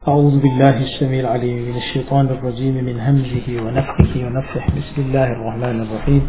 أعوذ بالله السميع العليم من الشيطان الرجيم من همزه ونفخه ونفخه بسم الله الرحمن الرحيم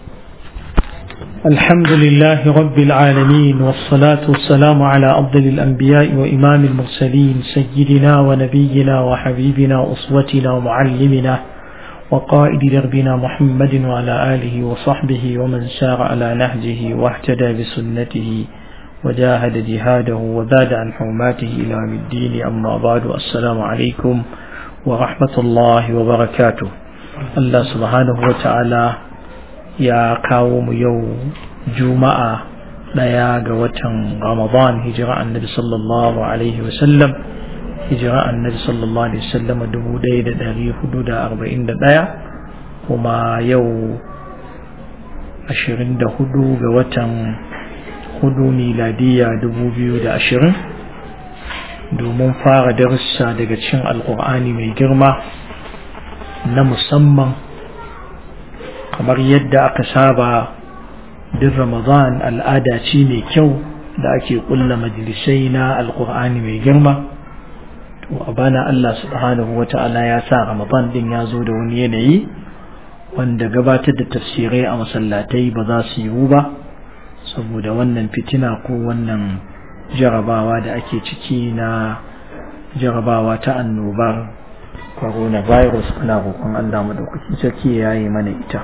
الحمد لله رب العالمين والصلاة والسلام على أفضل الأنبياء وإمام المرسلين سيدنا ونبينا وحبيبنا وأسوتنا ومعلمنا وقائد دربنا محمد وعلى آله وصحبه ومن سار على نهجه واهتدى بسنته وجاهد جهاده وزاد عن حرماته إلى يوم الدين أما بعد السلام عليكم ورحمة الله وبركاته الله سبحانه وتعالى يا قوم يوم جمعة daya ga watan Ramadan hijira annabi sallallahu alaihi wasallam hijira annabi sallallahu alaihi wasallam dubu ɗaya da ɗari hudu da arba'in da ɗaya kuma yau ashirin da hudu ga watan hudu miladiya dubu biyu da ashirin domin fara darussa daga cin alkur'ani mai girma na musamman kamar yadda aka saba duk ramadan al'ada ce mai kyau da ake kulla majalisai na alkur'ani mai girma to a bana allah subhanahu wa ta'ala ya sa ramadan din ya zo da wani yanayi wanda gabatar da tafsirai a masallatai ba za su yiwu ba saboda wannan fitina ko wannan jarabawa da ake ciki na jarabawa ta annobar coronavirus ana roƙon Allah madaukakin sarki ya yi mana ita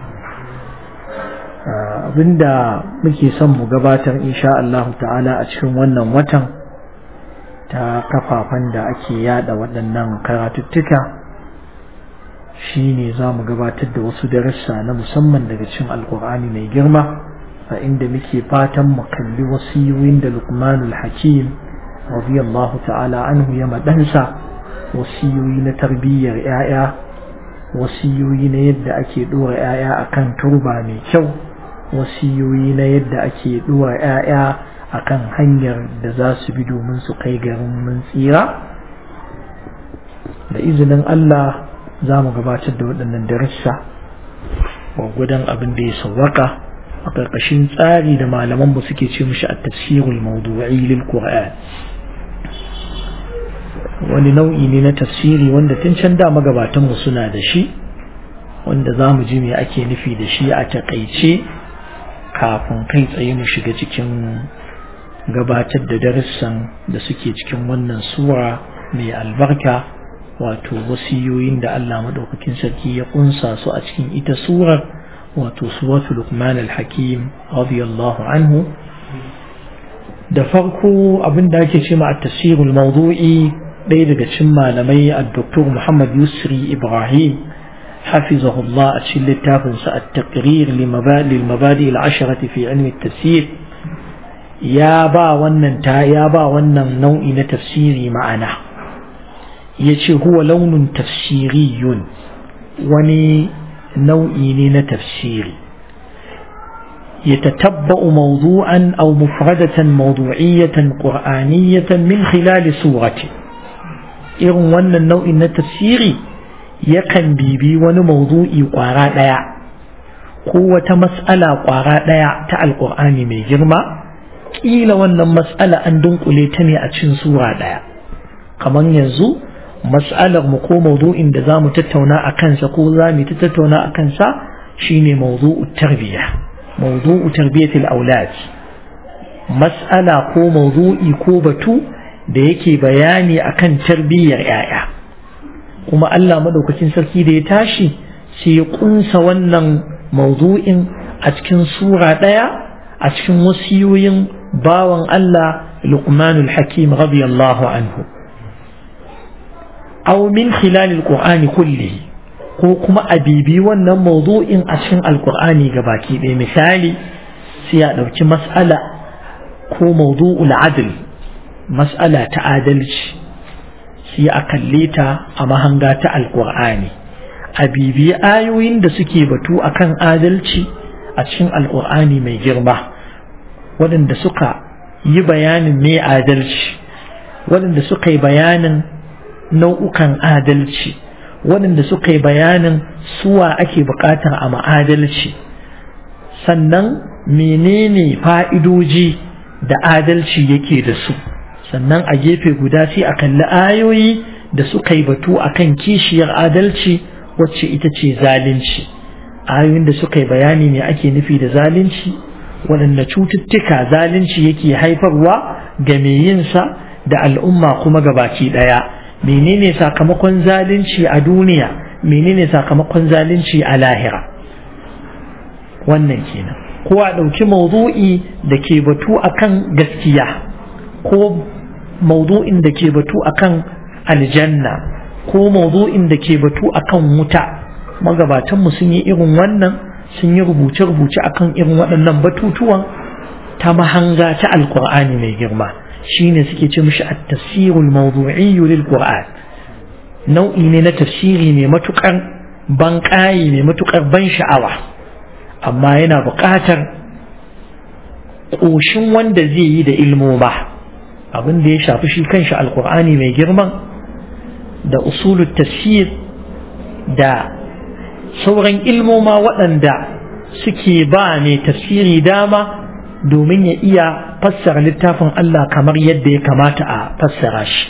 abinda muke son mu gabatar insha Allah ta'ala a cikin wannan watan ta kafafen da ake yada waɗannan karatuttuka shine za mu gabatar da wasu darussa na musamman daga cikin alkur'ani mai girma a inda muke fatan mu kalli wasiyoyin da Luqmanul Hakim radiyallahu ta'ala anhu ya madansa wasiyoyi na tarbiyyar yaya wasiyoyi na yadda ake dora yaya akan turba mai kyau wasiyoyi na yadda ake dora yaya akan hanyar da za su bi domin su kai garin mun tsira da izinin Allah za mu gabatar da waɗannan darussa gwagwadon abin da ya sauwaka a ƙarƙashin tsari da malaman ba suke ce mishi a tafsirul mawdu'i lil qur'an wani nau'i ne na tafsiri wanda tun can da magabatan mu suna da shi wanda za mu ji me ake nufi da shi a takaice kafin kai tsaye mu shiga cikin gabatar da darussan da suke cikin wannan sura mai albarka wato wasiyoyin da Allah madaukakin sarki ya kunsa su a cikin ita surar wato suwatu Luqman al-Hakim radiyallahu anhu da farko abin da ake cewa at-tafsirul mawdu'i ɗaya daga cikin malamai ad-Dr. Muhammad Yusri Ibrahim حفظه الله أتشل التافنس التقرير لمبادئ المبادئ العشرة في علم التفسير يا با ونن تا يا با ونن نوع تفسيري معنا يشي هو لون تفسيري وني nau'i ne na tafsiri يتتبع موضوعا أو مفردة موضوعية قرآنية من خلال سورة إرن ون النوع من التفسير يكن بيبي ون موضوعي قراء ديا قوة مسألة قراء ديا تاع القرآن من جرمى إلى ون مسألة أن دنقل تني أتشن سورة ديا كمان ينزو mas'alar mu ko mawdu'in da zamu tattauna a kansa ko zamu ta tattauna a kansa shine mawdu'u tarbiya mawdu'u tarbiyatil aulad mas'ala ko mawdu'i ko batu da yake bayani akan tarbiyyar yaya kuma Allah madaukakin sarki da ya tashi sai ya kunsa wannan mawdu'in a cikin sura daya a cikin wasiyoyin bawan Allah Luqmanul Hakim radiyallahu anhu أو من خلال القرآن كله ko kuma a bibi wannan mawdu'in a cikin alkur'ani gabaki ɗaya misali sai a ɗauki mas'ala ko mawdu'ul adl mas'ala ta adalci sai a kalle ta a mahanga ta alkur'ani a bibi ayoyin da suke batu akan adalci a cikin alkur'ani mai girma waɗanda suka yi bayanin me adalci waɗanda suka yi bayanin nau'ukan adalci waɗanda suka yi bayanin suwa ake buƙatar a ma'adalci sannan menene fa'idoji da adalci yake da su sannan a gefe guda sai a kalli ayoyi da suka yi batu akan kishiyar adalci wacce ita ce zalunci ayoyin da suka yi bayani ne ake nufi da zalunci waɗanne cututtuka zalunci yake haifarwa ga mai yinsa da al'umma kuma gabaki ɗaya menene sakamakon zalunci a duniya menene sakamakon zalunci a lahira wannan kenan ko a ɗauki maudu'i da ke batu akan gaskiya ko maudu'in da ke batu akan aljanna ko maudu'in da ke batu akan wuta magabatanmu sun yi irin wannan sun yi rubuce-rubuce akan irin waɗannan batutuwan ta mahanga ta alkur'ani mai girma shine suke ce mishi at-tafsirul mawdu'i lil qur'an nau'i ne na tafsiri mai matukar ban mai matukar ban sha'awa amma yana buƙatar ƙoshin wanda zai yi da ilmo ba abin da ya shafi shi kanshi alkur'ani mai girman da usulul tafsir da sauran ilmoma waɗanda suke ba mai tafsiri dama domin ya iya fassara littafin Allah kamar yadda ya kamata a fassara shi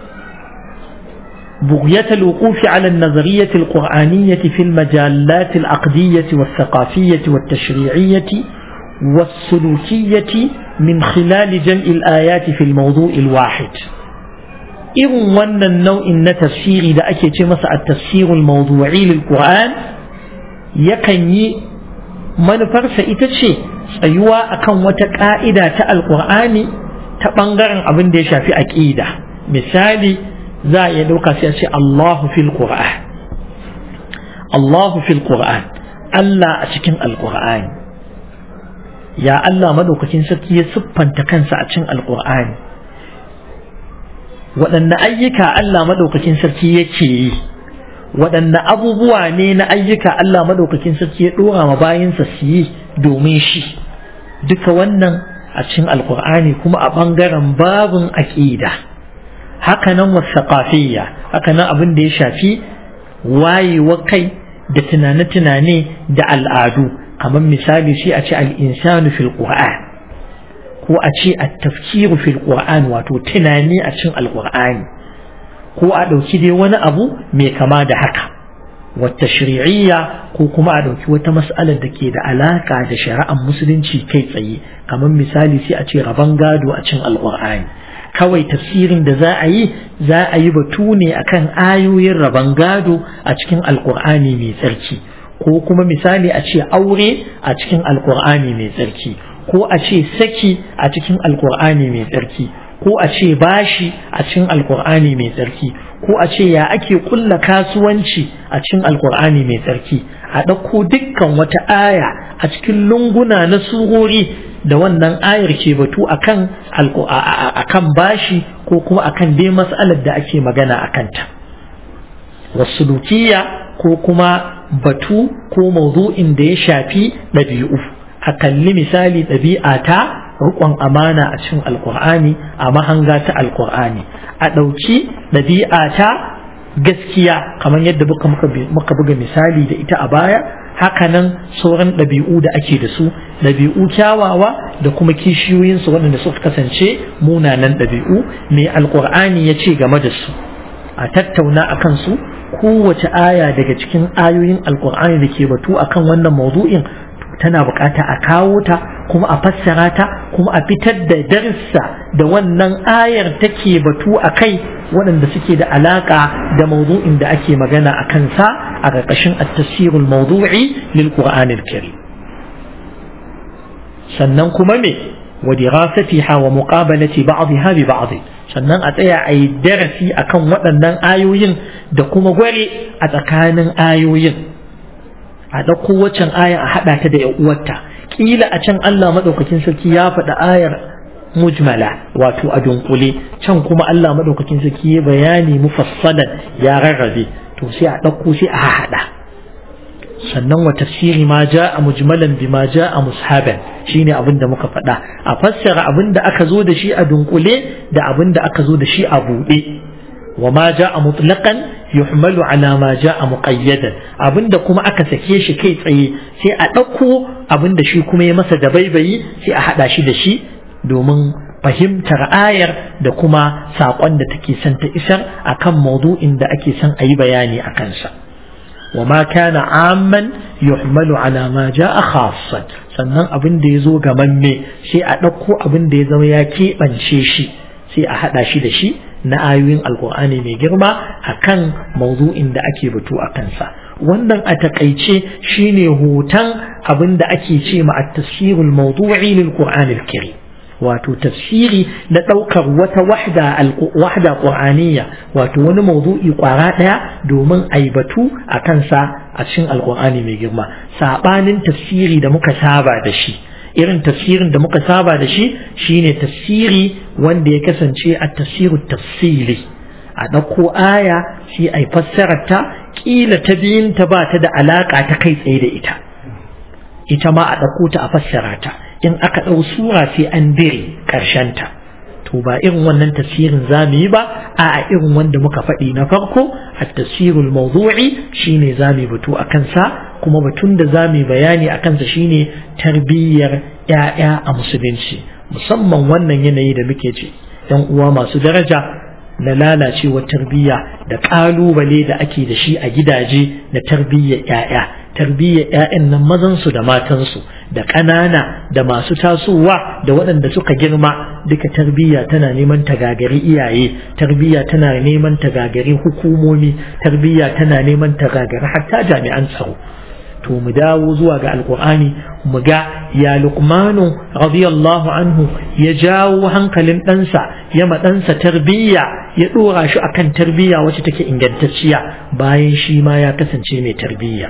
بغية الوقوف على النظرية القرآنية في المجالات العقدية والثقافية والتشريعية والسلوكية من خلال جمع الآيات في الموضوع الواحد irin wannan nau'in na tafsiri da ake ce masa a tafsirul mawdu'i lil Qur'an yakan yi manufarsa ita ce tsayuwa akan wata ka'ida ta alqur'ani ta bangaren abin da ya shafi aqida misali za a iya dauka sai a ce Allahu fil Qur'an Allahu fil Qur'an Allah a cikin alqur'ani ya Allah madaukakin sarki ya siffanta kansa a cikin alqur'ani waɗanne ayyuka Allah maɗaukakin sarki yake yi waɗanne abubuwa ne na ayyuka Allah maɗaukakin sarki ya ɗora ma bayansa su yi domin shi duka wannan a cikin alkur'ani kuma a ɓangaren babin aƙida hakanan wasaƙafiyya hakanan abin da ya shafi wayewa kai da tunane-tunane da al'adu kamar misali shi a ce al'insanu fil qur'an ko a ce a tafkiru fil qur'an wato tunani a cin alqur'ani ko a ɗauki dai wani abu mai kama da haka wata shari'iyya ko kuma a ɗauki wata mas'alar da ke da alaka da shari'ar musulunci kai tsaye kamar misali sai a ce rabon gado a cin alqur'ani kawai tafsirin da za a yi za a yi batu ne akan ayoyin rabon gado a cikin alqur'ani mai tsarki ko kuma misali a ce aure a cikin alqur'ani mai tsarki ko a ce saki a cikin alkur'ani mai tsarki ko a ce bashi a cikin alkur'ani mai tsarki ko a ce ya ake kulla kasuwanci a cikin alkur'ani mai tsarki a ɗauko dukkan wata aya a cikin lunguna na surori da wannan ayar ke batu akan akan bashi ko kuma akan dai mas'alar da ake magana a kanta wasu ko kuma batu ko mawdu'in da ya shafi ɗabi'u a kalli misali ɗabi'a ta riƙon amana a cikin alƙur'ani a mahanga ta alƙur'ani a ɗauki ɗabi'a ta gaskiya kamar yadda muka buga misali da ita a baya hakanan sauran ɗabi'u da ake da su ɗabi'u kyawawa da kuma kishiyoyinsu waɗanda suka kasance munanan ɗabi'u mai alƙur'ani ya ce game da su a tattauna a kansu kowace aya daga cikin ayoyin alƙur'ani da ke batu akan wannan maudu'in tana bukata a kawo ta kuma a fassara ta kuma a fitar da darsa da wannan ayar take batu a kai waɗanda suke da alaƙa da mawdu'in da ake magana a kansa a ƙarƙashin at-tafsirul mawdu'i lil qur'anil karim sannan kuma me wa dirasatiha wa muqabalati ba'dha bi ba'd sannan a tsaya a yi darasi akan waɗannan ayoyin da kuma gware a tsakanin ayoyin a ɗauko waccan aya a haɗa ta da ‘yan uwarta ƙila a can Allah maɗaukakin sarki ya faɗi ayar mujmala wato a dunkule can kuma Allah maɗaukakin sarki ya bayani mufassalan ya rarrabe to sai a ɗauko sai a haɗa sannan wa tafsiri ma ja a mujmalan bi ma ja a mushaban shine abin da muka faɗa a fassara abin da aka zo da shi a dunkule da abin da aka zo da shi a buɗe wa ma ja a mutlaqan yuhmalu ala ma ja'a muqayyadan abinda kuma aka sake shi kai tsaye sai a ɗauko abinda shi kuma ya masa dabaibayi sai a haɗa shi da shi domin fahimtar ayar da kuma saƙon da take son ta isar akan maudu'in da ake son a yi bayani a kansa wa ma kana amman yuhmalu ala ma ja'a khassan sannan abin da ya zo gamamme sai a ɗauko abin da ya zama ya keɓance shi sai a haɗa shi da shi na ayoyin alkur'ani mai girma akan maudu'in da ake batu a kansa wannan a takaice shine hoton abin da ake ce ma at-tafsirul mawdu'i lil qur'anil karim wato tafsiri na ɗaukar wata wahda wahda qur'aniyya wato wani mawdu'i kwara ɗaya domin a yi batu a kansa a cikin alkur'ani mai girma saɓanin tafsiri da muka saba da shi irin tafsirin da muka saba da shi shine tafsiri wanda ya kasance a tafsiru tafsiri a ɗauko aya sai a yi fassarar ta ƙila ta biyun ta ba ta da alaƙa ta kai tsaye da ita ita ma a ɗauko ta a fassara ta in aka ɗau sura sai an dire ta. to ba irin wannan tafsirin za mu yi ba a irin wanda muka faɗi na farko a tafsirul mawdu'i shine za mu batu a kansa kuma batun da za mu bayani a kansa shine tarbiyyar ‘ya'ya a musulunci musamman wannan yanayi da muke ce ‘yan uwa masu daraja na lalacewar tarbiyya da ƙalubale da ake da shi a gidaje na tarbiyyar ‘ya'ya tarbiyyar ‘ya'yan nan mazansu da matansu da ƙanana da masu tasowa da waɗanda suka girma duka tarbiyya tana neman tagagari iyaye tarbiyya tana neman tagagari hukumomi tarbiyya tana neman tagagari hatta jami'an tsaro to mu dawo zuwa ga alkur'ani mu ga ya luqmanu radiyallahu anhu ya jawo hankalin ɗansa ya ma ɗansa tarbiyya ya ɗora shi akan tarbiyya wacce take ingantacciya bayan shi ma ya kasance mai tarbiyya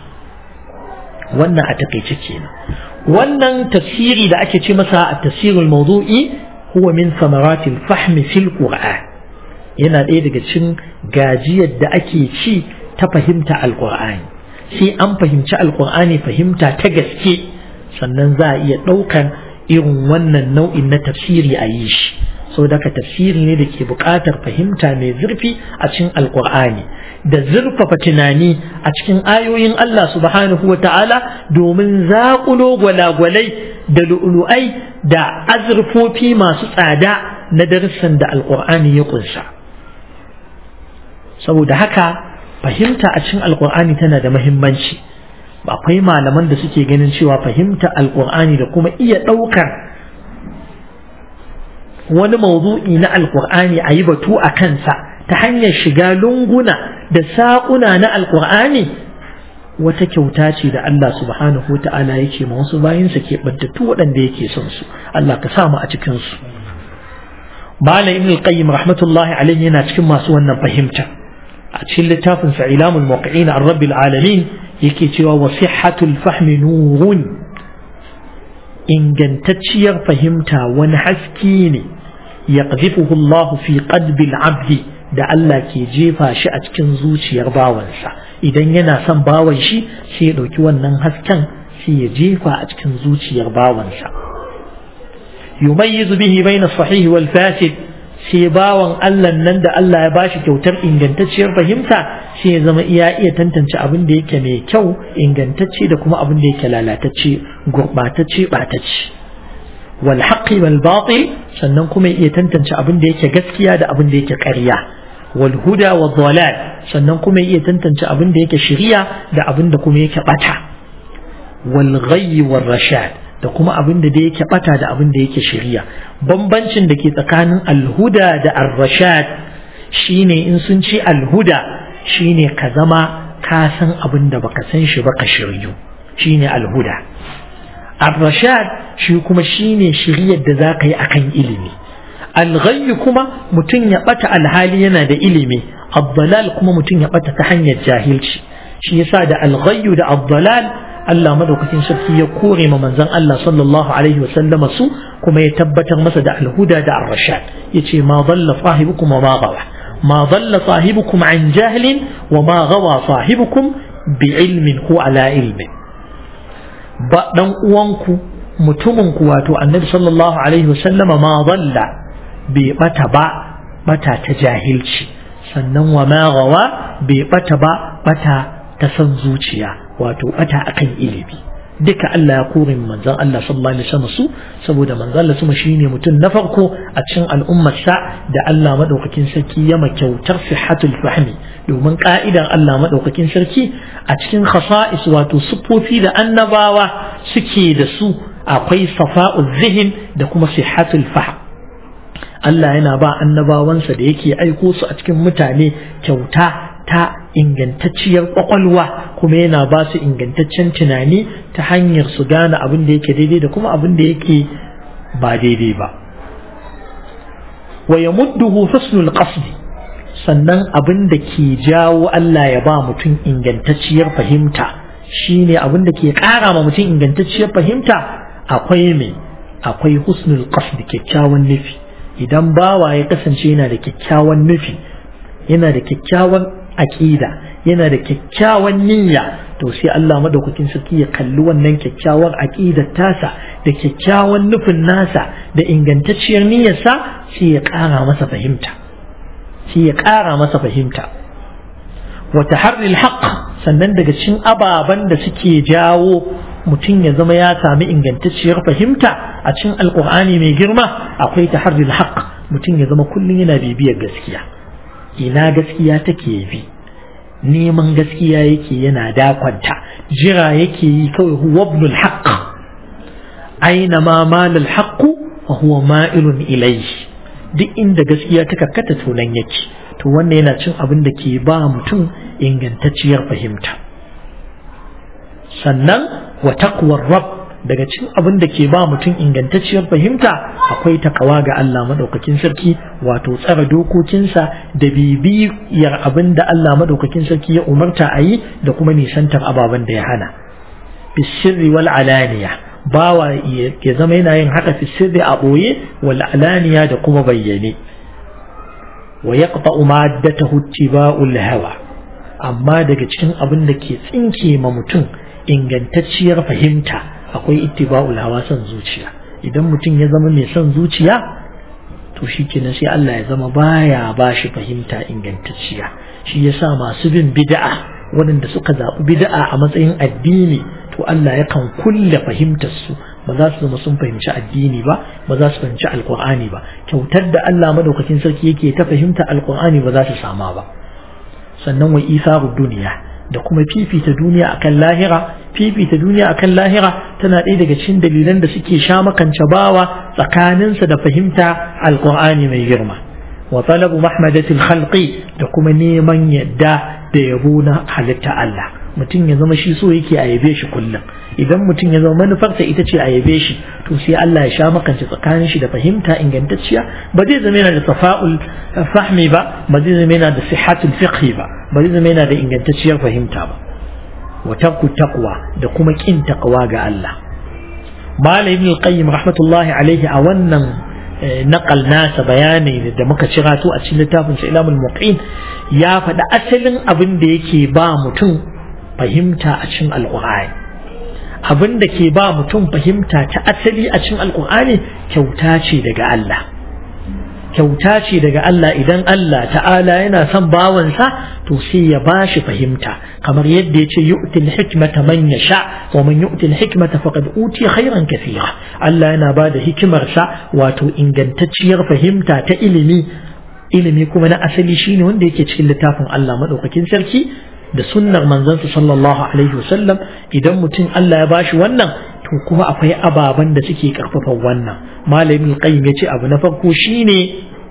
wannan a takaice kenan wannan tafsiri da ake ce masa a tafsirul mawdu'i huwa min samaratil fahmi fil qur'an yana ɗaya daga cikin gajiyar da ake ci ta fahimta alqur'ani sai an fahimci alqur'ani fahimta ta gaske sannan za a iya ɗaukar irin wannan nau'in na tafsiri a yi shi so daga tafsiri ne da ke buƙatar fahimta mai zurfi a cikin alqur'ani da zurfafa tunani a cikin ayoyin Allah subhanahu wa ta'ala domin zaƙulo gwalagwalai da lu'ulu'ai da azurfofi masu tsada na darussan da alƙur'ani ya ƙunsa. Saboda haka fahimta a cikin alƙur'ani tana da mahimmanci. Akwai malaman da suke ganin cewa fahimta alƙur'ani da kuma iya ɗaukar wani mawdu'i na alƙur'ani a yi batu a kansa ta hanyar shiga lunguna da saƙuna na alƙur'ani wata kyauta ce da Allah subhanahu wa ta'ala yake ma wasu bayansa ke ɓantattu waɗanda yake son su Allah ka sa mu a cikin su Malam Ibn al-Qayyim rahmatullahi alaihi yana cikin masu wannan fahimta a cikin littafin sa Ilamul Muwaqqi'in an Rabbil Alamin yake cewa wa sihhatul fahmi nurun ingantacciyar fahimta wani haske ne yaqdhifuhu Allah fi qalbi al-'abdi da Allah ke jefa shi a cikin zuciyar bawansa idan yana son bawan shi sai ya ɗauki wannan hasken sai ya jefa a cikin zuciyar bawansa yumayyizu bihi baina sahih wal fasid sai bawan Allah nan da Allah ya bashi kyautar ingantacciyar fahimta sai ya zama iya iya tantance abin da yake mai kyau ingantacce da kuma abin da yake lalatacce gurbatacce batacce wal haqqi wal batil sannan kuma iya tantance abin da yake gaskiya da abin da yake ƙarya wal huda wal dalal sannan kuma iya tantance abin da yake shari'a da abin da kuma yake bata wal ghayy wal rashad da kuma abin da yake bata da abin da yake shari'a bambancin da ke tsakanin al huda da ar rashad shine in sun ce al huda shine ka zama ka san abin da baka san shi ba ka shiryu shine al huda ar-rashad shi kuma shine shiriyar da za ka yi akan ilimi al kuma mutum ya bata alhali yana da ilimi ad kuma mutum ya bata ta hanyar jahilci shi yasa da al da ad Allah madaukakin sarki ya kore ma manzon Allah sallallahu alaihi wa sallama su kuma ya tabbatar masa da al-huda da ar-rashad yace ma dalla sahibukum wa ma gawa ma dalla sahibukum an jahlin wa ma gawa sahibukum bi ilmin ko ala ilmin ba dan uwanku mutumin ku wato annabi sallallahu alaihi wasallama ma dalla bai bata ba bata ta jahilci sannan wa ma gawa bai bata ba bata ta san zuciya wato bata akan ilimi duka Allah ya kore manzon Allah sallallahu alaihi wasallam su saboda manzon Allah kuma shine mutum na farko a cikin al'ummarsa da Allah madaukakin sarki ya makyautar sihatul fahmi domin ka'idan Allah madaukakin sarki a cikin khasa'is wato sufofi da annabawa suke da su akwai safa'ul zihin da kuma sihatul fahm Allah yana ba annabawansa da yake aiko su a cikin mutane kyauta ta ingantacciyar kwakwalwa kuma yana ba su ingantaccen tunani ta hanyar su gane abin da yake daidai da kuma abin da yake ba daidai ba wa yamudduhu husnul qasdi sannan abin da ke jawo Allah ya ba mutum ingantacciyar fahimta shine abin da ke ƙara ma mutum ingantacciyar fahimta akwai me akwai husnul qasdi kyakkyawan nufi idan bawa ya kasance yana da kyakkyawan nufi yana da kyakkyawan aƙida yana da kyakkyawan niyya to sai Allah madaukakin sarki ya kalli wannan kyakkyawan aƙidar tasa da kyakkyawan nufin nasa da ingantacciyar niyyarsa sai ya ƙara masa fahimta sai ya ƙara masa fahimta wa taharril haqq sannan daga cikin ababen da suke jawo mutum ya zama ya sami ingantacciyar fahimta a cikin alkur'ani mai girma akwai taharril haqq mutum ya zama kullum yana bibiyar gaskiya ina gaskiya take bi neman gaskiya yake yana dakwanta jira yake yi kawai huwa ibnul haqq aina ma malal haqq wa huwa ma'ilun ilayhi duk inda gaskiya ta kakkata to nan yake to wannan yana cin abin da ke ba mutum ingantacciyar fahimta sannan wa taqwar rabb daga cikin abin da ke ba mutum ingantacciyar fahimta akwai takawa ga Allah madaukakin sarki wato tsara dokokinsa da bibiyar abin da Allah madaukakin sarki ya umarta a yi da kuma nisantar ababen da ya hana bisirri wal alaniya bawa ya zama yana yin haka fisirri a ɓoye wal alaniya da kuma bayyane wa yaqta'u maddatahu ittiba'ul hawa amma daga cikin abin da ke tsinke ma mutum ingantacciyar fahimta akwai ittiba'ul hawa son zuciya idan mutum ya zama mai son zuciya to shi kenan sai Allah ya zama baya ba shi fahimta ingantacciya shi yasa masu bin bid'a waɗanda suka zaɓi bid'a a matsayin addini to Allah yakan kulle fahimtar su ba za su zama sun fahimci addini ba ba za su fahimci alkur'ani ba kyautar da Allah madaukakin sarki yake ta fahimta alkur'ani ba za su sama ba sannan wa isaru duniya da kuma fifita duniya akan lahira fifita duniya akan lahira tana ɗaya daga cikin dalilan da suke sha makance bawa tsakaninsa da fahimta alkur'ani mai girma wa talabu mahmadatil khalqi da kuma neman yadda da yabo na halitta Allah mutum ya zama shi so yake a yabe shi kullum idan mutum ya zama manufarsa ita ce a yabe shi to sai Allah ya sha makance tsakanin shi da fahimta ingantacciya ba zai zama yana da safa'ul fahmi ba ba zai zama yana da sihatul fiqhi ba ba zai zama yana da ingantacciyar fahimta ba wa tarku taqwa da kuma kin taqwa ga Allah Malam Ibn Qayyim rahmatullahi alaihi a wannan naqal nasa bayani da muka cira to a cikin littafin sa Ilamul Muqin ya faɗi asalin abin da yake ba mutum fahimta a cikin Alƙur'ani abin da ke ba mutum fahimta ta asali a cikin Alƙur'ani kyauta ce daga Allah kyauta ce daga Allah idan Allah ta'ala yana son bawansa to sai ya bashi fahimta kamar yadda yace yu'til hikmata man yasha wa man yu'til hikmata faqad utiya khairan kathira Allah yana bada hikimarsa wato ingantacciyar fahimta ta ilimi ilimi kuma na asali shine wanda yake cikin littafin Allah madaukakin sarki da sunnar manzansa sallallahu alaihi wasallam idan mutum Allah ya bashi wannan to kuma akwai ababen da suke karfafa wannan malamin qayyim yace abu na farko shine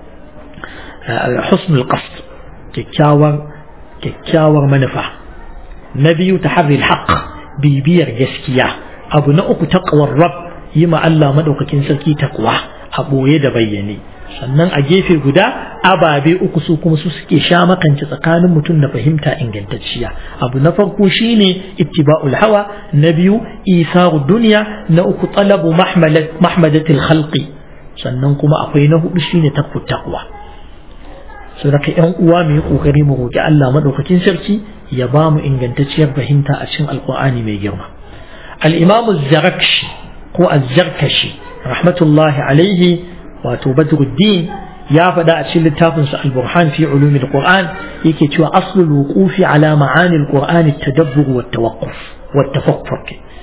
husnul qasd kyakkyawar kyakkyawar manufa na biyu taharril haqq bibiyar gaskiya abu na uku taqwar rabb yi ma Allah madaukakin sarki takwa a boye da bayyane sannan a gefe guda ababe uku su kuma su suke sha makance tsakanin mutum da fahimta ingantacciya abu na farko shine ittiba'ul hawa na biyu isaru duniya na uku talabu mahmadatil khalqi sannan kuma akwai na hudu shine takwa taqwa so da yan uwa mu yi kokari mu roki Allah madaukakin sarki ya ba mu ingantacciyar fahimta a cikin alqur'ani mai girma al-imam az-zarakshi ko az-zarkashi rahmatullahi alaihi wato badruddin ya faɗa a cikin littafinsa al-burhan fi ulumil qur'an yake cewa aslul wuqufi ala ma'anil qur'ani at-tadabbur wa tawaqquf wa tafakkur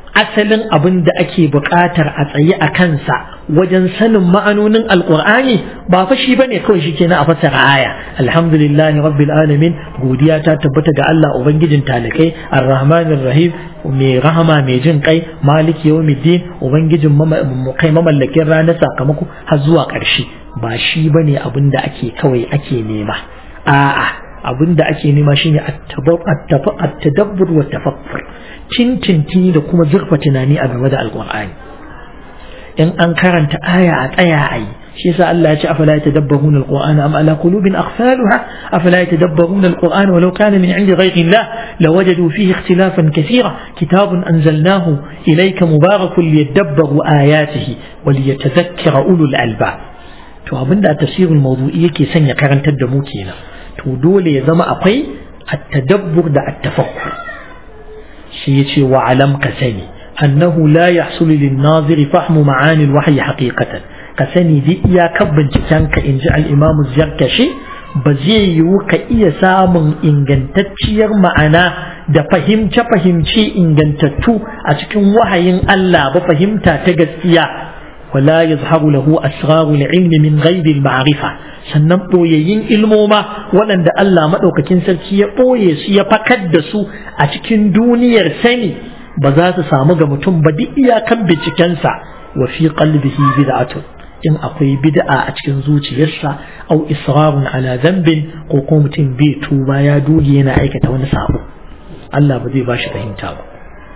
asalin abin da ake buƙatar a tsaye a kansa wajen sanin ma'anonin alƙur'ani ba fa shi bane kawai shi kenan a fassara aya alhamdulillahi rabbil alamin godiya ta tabbata ga Allah ubangijin talikai arrahmanir rahim mai rahama mai jin kai maliki yawmiddin ubangijin kai mamallakin ranar sakamako har zuwa ƙarshe ba shi bane abin da ake kawai ake nema a'a abin da ake nema shine at-tadabbur wa tafakkur tintinti da kuma zurfa tunani a game da alqur'ani in an karanta aya a tsaya a yi shi yasa Allah ya ce afala yatadabbaruna alqur'ana am ala qulubin aghfaluha afala yatadabbaruna alqur'ana walau kana min 'indi ghayri Allah lawajadu fihi ikhtilafan kathira kitabun anzalnahu ilayka mubarakun liyadabbaru ayatihi wa liyatadhakkara ulul albab to abinda tafsirul mawdu'i yake sanya karantar da mu kenan to dole ya zama akwai at-tadabbur da at-tafakkur shi yace wa alam ka sani annahu la yahsulu lin-naziri fahmu ma'ani al-wahyi haqiqatan ka sani bi iyakar binciken ka inji al-imam az-zarkashi ba zai yiwu ka iya samun ingantacciyar ma'ana da fahimce fahimce ingantattu a cikin wahayin Allah ba fahimta ta gaskiya wala yazharu lahu asrarul ilmi min ghaibi al-ma'rifa sannan ɓoyayyun ilmoma waɗanda Allah maɗaukakin sarki ya ɓoye su ya fakar da su a cikin duniyar sani ba za su samu ga mutum ba duk iyakan bincikensa wa fi qalbihi bid'atun in akwai bid'a a cikin zuciyarsa au israrun ala dhanbin ko ko mutum bai tuba ya doge yana aikata wani sabo Allah ba zai bashi fahimta ba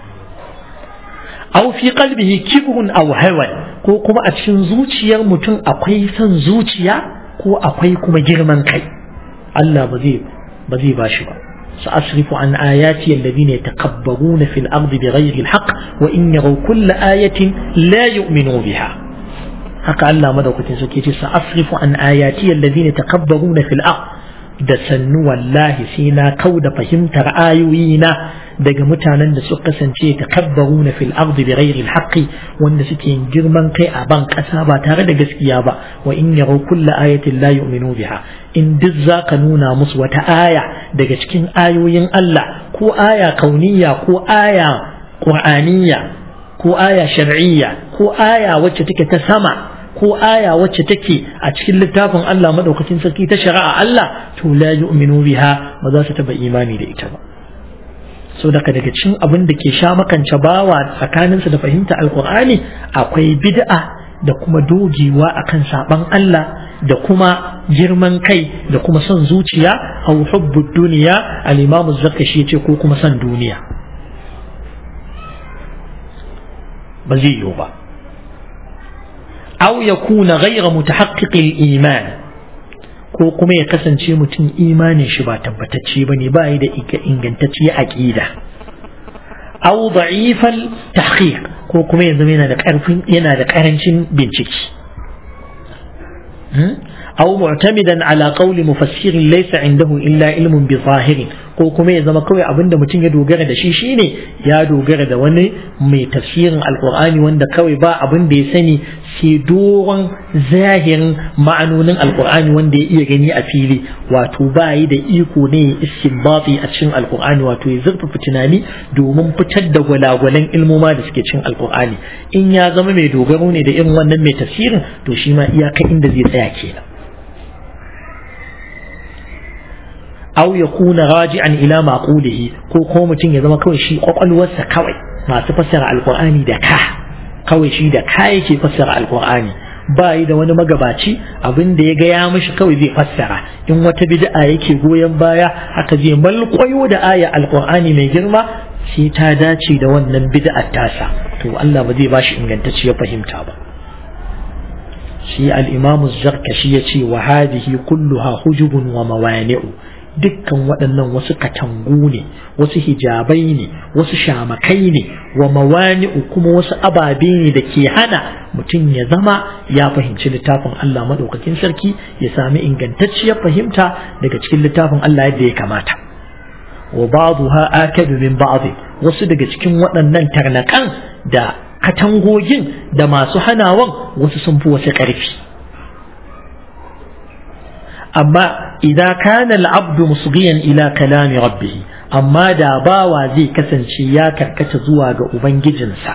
aw fi qalbihi kibrun aw hawan ko kuma a cikin zuciyar mutum akwai son zuciya ko akwai kuma girman kai Allah ba zai ba zai bashi ba سأصرف عن آياتي الذين يتكبرون في الأرض بغير الحق وإن يروا كل آية لا يؤمنوا بها haka Allah madaukakin sarki ce sa asrifu an ayati alladhina takabbaruna fil ard da sannu wallahi sai na kauda fahimtar ayoyina daga mutanen da suka kasance takabbaruna fil ard bi ghairi al wanda suke yin girman kai a ban kasa ba tare da gaskiya ba wa in yaraw kulla ayatin la yu'minu biha in duk zaka nuna musu wata aya daga cikin ayoyin Allah ko aya kauniya ko aya qur'aniyya ko aya shar'iyya ko aya wacce take ta sama ko aya wacce take a cikin littafin Allah madaukakin sarki ta shari'a Allah to la yu'minu biha ba za su taba imani da ita ba so daga daga cikin abin da ke sha makance bawa tsakaninsa da fahimta alqur'ani akwai bid'a da kuma dogewa akan saban Allah da kuma girman kai da kuma son zuciya aw hubbud duniya al-imam az-zakashi yace ko kuma son duniya ba zai yiwu ba أو يكون غير متحقق الإيمان ko kuma ya kasance mutum imanin shi ba tabbatacce ba ne ba yi da ingantacce aƙida aw da'ifal tahqiq ko kuma ya zama yana da ƙarfin yana da ƙarancin bincike aw mu'tamidan ala qawli mufassirin laysa indahu illa ilmun bi zahirin ko kuma ya zama kawai abinda mutum ya dogara da shi shine ya dogara da wani mai tafsirin alqur'ani wanda kawai ba abin da ya sani sai doron zahirin ma'anonin alqur'ani wanda ya iya gani a fili wato ba yi da iko ne istinbati a cikin alqur'ani wato ya zurfafa tunani domin fitar da gwalagwalan ilmoma da suke cikin alqur'ani in ya zama mai dogaro ne da irin wannan mai tafsirin to shi ma iyaka inda zai tsaya kenan aw yakuna raji'an ila maqulihi ko ko mutum ya zama kawai shi kwakwalwarsa kawai masu fassara alqur'ani da ka kawai shi da ka yake fassara alqur'ani ba yi da wani magabaci abin da ya ga ya mishi kawai zai fassara in wata bid'a yake goyon baya haka zai malƙwayo da aya alqur'ani mai girma sai ta dace da wannan bid'ar tasa to Allah ba zai bashi ingantacciyar fahimta ba shi al-imam az-zarkashi yace wa hadhihi kulluha hujubun wa mawani'u dukkan waɗannan wasu katangu ne wasu hijabai ne wasu shamakai ne wa mawani'u kuma wasu ababe ne da ke hana mutum ya zama ya fahimci littafin Allah maɗaukakin sarki ya sami ingantacciyar fahimta daga cikin littafin Allah yadda ya kamata wa ba'dha akadu min ba'd wasu daga cikin waɗannan tarnakan da katangogin da masu hanawan wasu sun fi wasu ƙarfi amma idan kana al'abdu musghiyan ila kalami rabbih amma da bawa zai kasance ya karkata zuwa ga ubangijinsa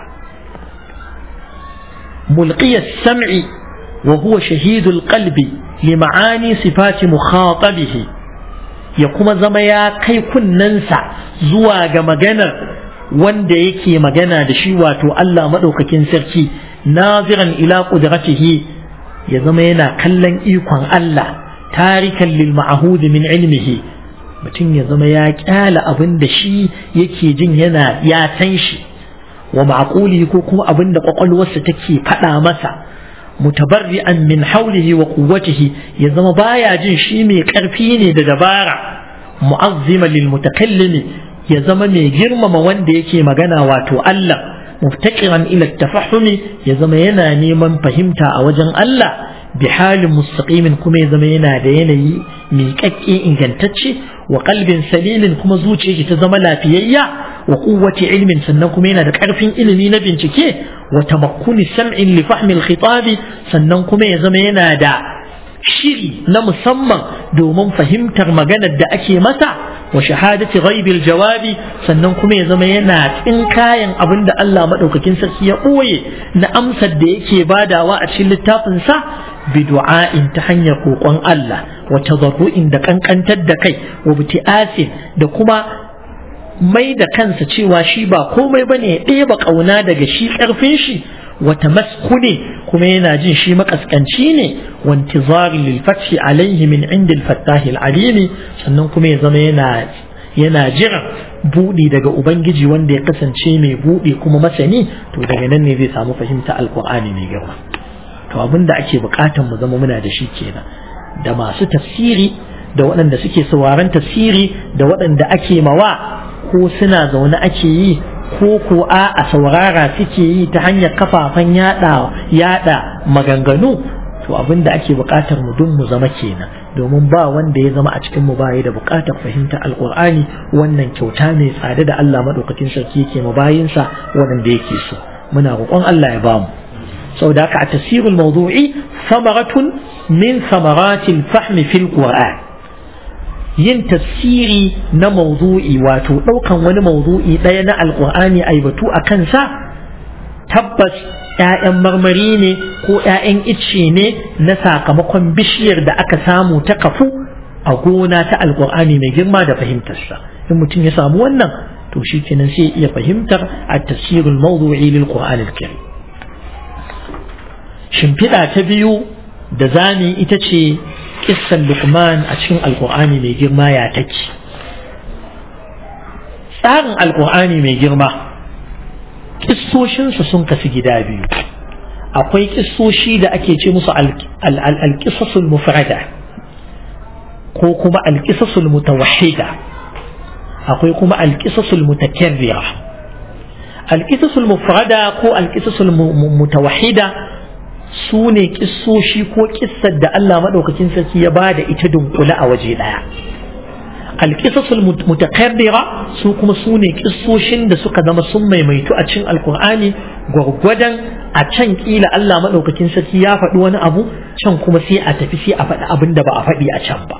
mulqiyas sam'i wa huwa shahidul qalbi li ma'ani sifati mukhatabihi ya kuma zama ya kai kunnensa zuwa ga maganar wanda yake magana da shi wato Allah madaukakin sarki naziran ila qudratihi ya zama yana kallon ikon Allah tarikan lil ma'hud min ilmihi mutum ya zama ya kyala abin da shi yake jin yana ya san shi wa ma'quli ko kuma abin da kwakwalwarsa take faɗa masa mutabarri'an min haulihi wa quwwatihi ya zama baya jin shi mai karfi ne da dabara mu'azzima lil mutakallimi ya zama mai girmama wanda yake magana wato Allah muftaqiran ila tafahumi ya zama yana neman fahimta a wajen Allah bi halin mustaqimin kuma ya zama yana da yanayi miƙaƙƙe ingantacce wa qalbin salimin kuma zuciyarsa ta zama lafiyayya wa quwwati ilmin sannan kuma yana da ƙarfin ilimi na bincike wa tamakkuni sam'in li fahmi al sannan kuma ya zama yana da shiri na musamman domin fahimtar maganar da ake masa wa shahadati ghaibil jawabi sannan kuma ya zama yana tsinkayen abin da Allah madaukakin sarki ya ɓoye na amsar da yake badawa a cikin littafinsa bi du'a'in ta hanyar kokon Allah wa tadarru'in da kankantar da kai wa biti'asin da kuma mai da kansa cewa shi ba komai bane ya ɗeba ƙauna daga shi ƙarfin shi wata maskune kuma yana jin shi makaskanci ne wantizari lil fathi alaihi min inda al-fattahi al-alimi sannan kuma ya zama yana yana jiran buɗi daga ubangiji wanda ya kasance mai buɗi kuma masani to daga nan ne zai samu fahimta alqur'ani mai girma to abin da ake buƙatar mu zama muna da shi kenan da masu tafsiri da waɗanda suke sauraron tafsiri da waɗanda ake mawa ko suna zaune ake yi ko ko a a saurara suke yi ta hanyar kafafen yada yada maganganu to abin da ake buƙatar mu dun mu zama kenan domin ba wanda ya zama a cikin mu bayi da buƙatar fahimta alƙur'ani wannan kyauta mai tsada da Allah madaukakin sarki yake ma bayinsa wanda yake so muna roƙon Allah ya bamu saboda haka a tasirul mawdu'i samaratun min samaratil fahmi fil qur'an yin tafsiri na mawdu'i wato ɗaukan wani mawdu'i ɗaya na alƙur'ani ai batu a kansa tabbas ‘ya'yan marmari ne ko ‘ya'yan icce ne na sakamakon bishiyar da aka samu ta kafu a gona ta alƙur'ani mai girma da fahimtarsa in mutum ya samu wannan to shi kenan sai iya fahimtar a tafsirul mawdu'i lil qur'an al shimfiɗa ta biyu da zani ita ce kissan lukman a cikin alkur'ani mai girma ya take tsarin alkur'ani mai girma kissoshinsa sun kasu gida biyu akwai kissoshi da ake ce musu alkisasul mufrada ko kuma alkisasul mutawahida akwai kuma alkisasul mutakarrira alkisasul mufrada ko alkisasul mutawahida su ne kissoshi ko kissar da Allah maɗaukakin sarki ya ba da ita dunkule a waje ɗaya alƙisasul mutakarrira su kuma su ne kissoshin da suka zama sun maimaitu a cikin alkur'ani gwargwadon a can kila Allah maɗaukakin sarki ya faɗi wani abu can kuma sai a tafi sai a faɗi abin da ba a faɗi a can ba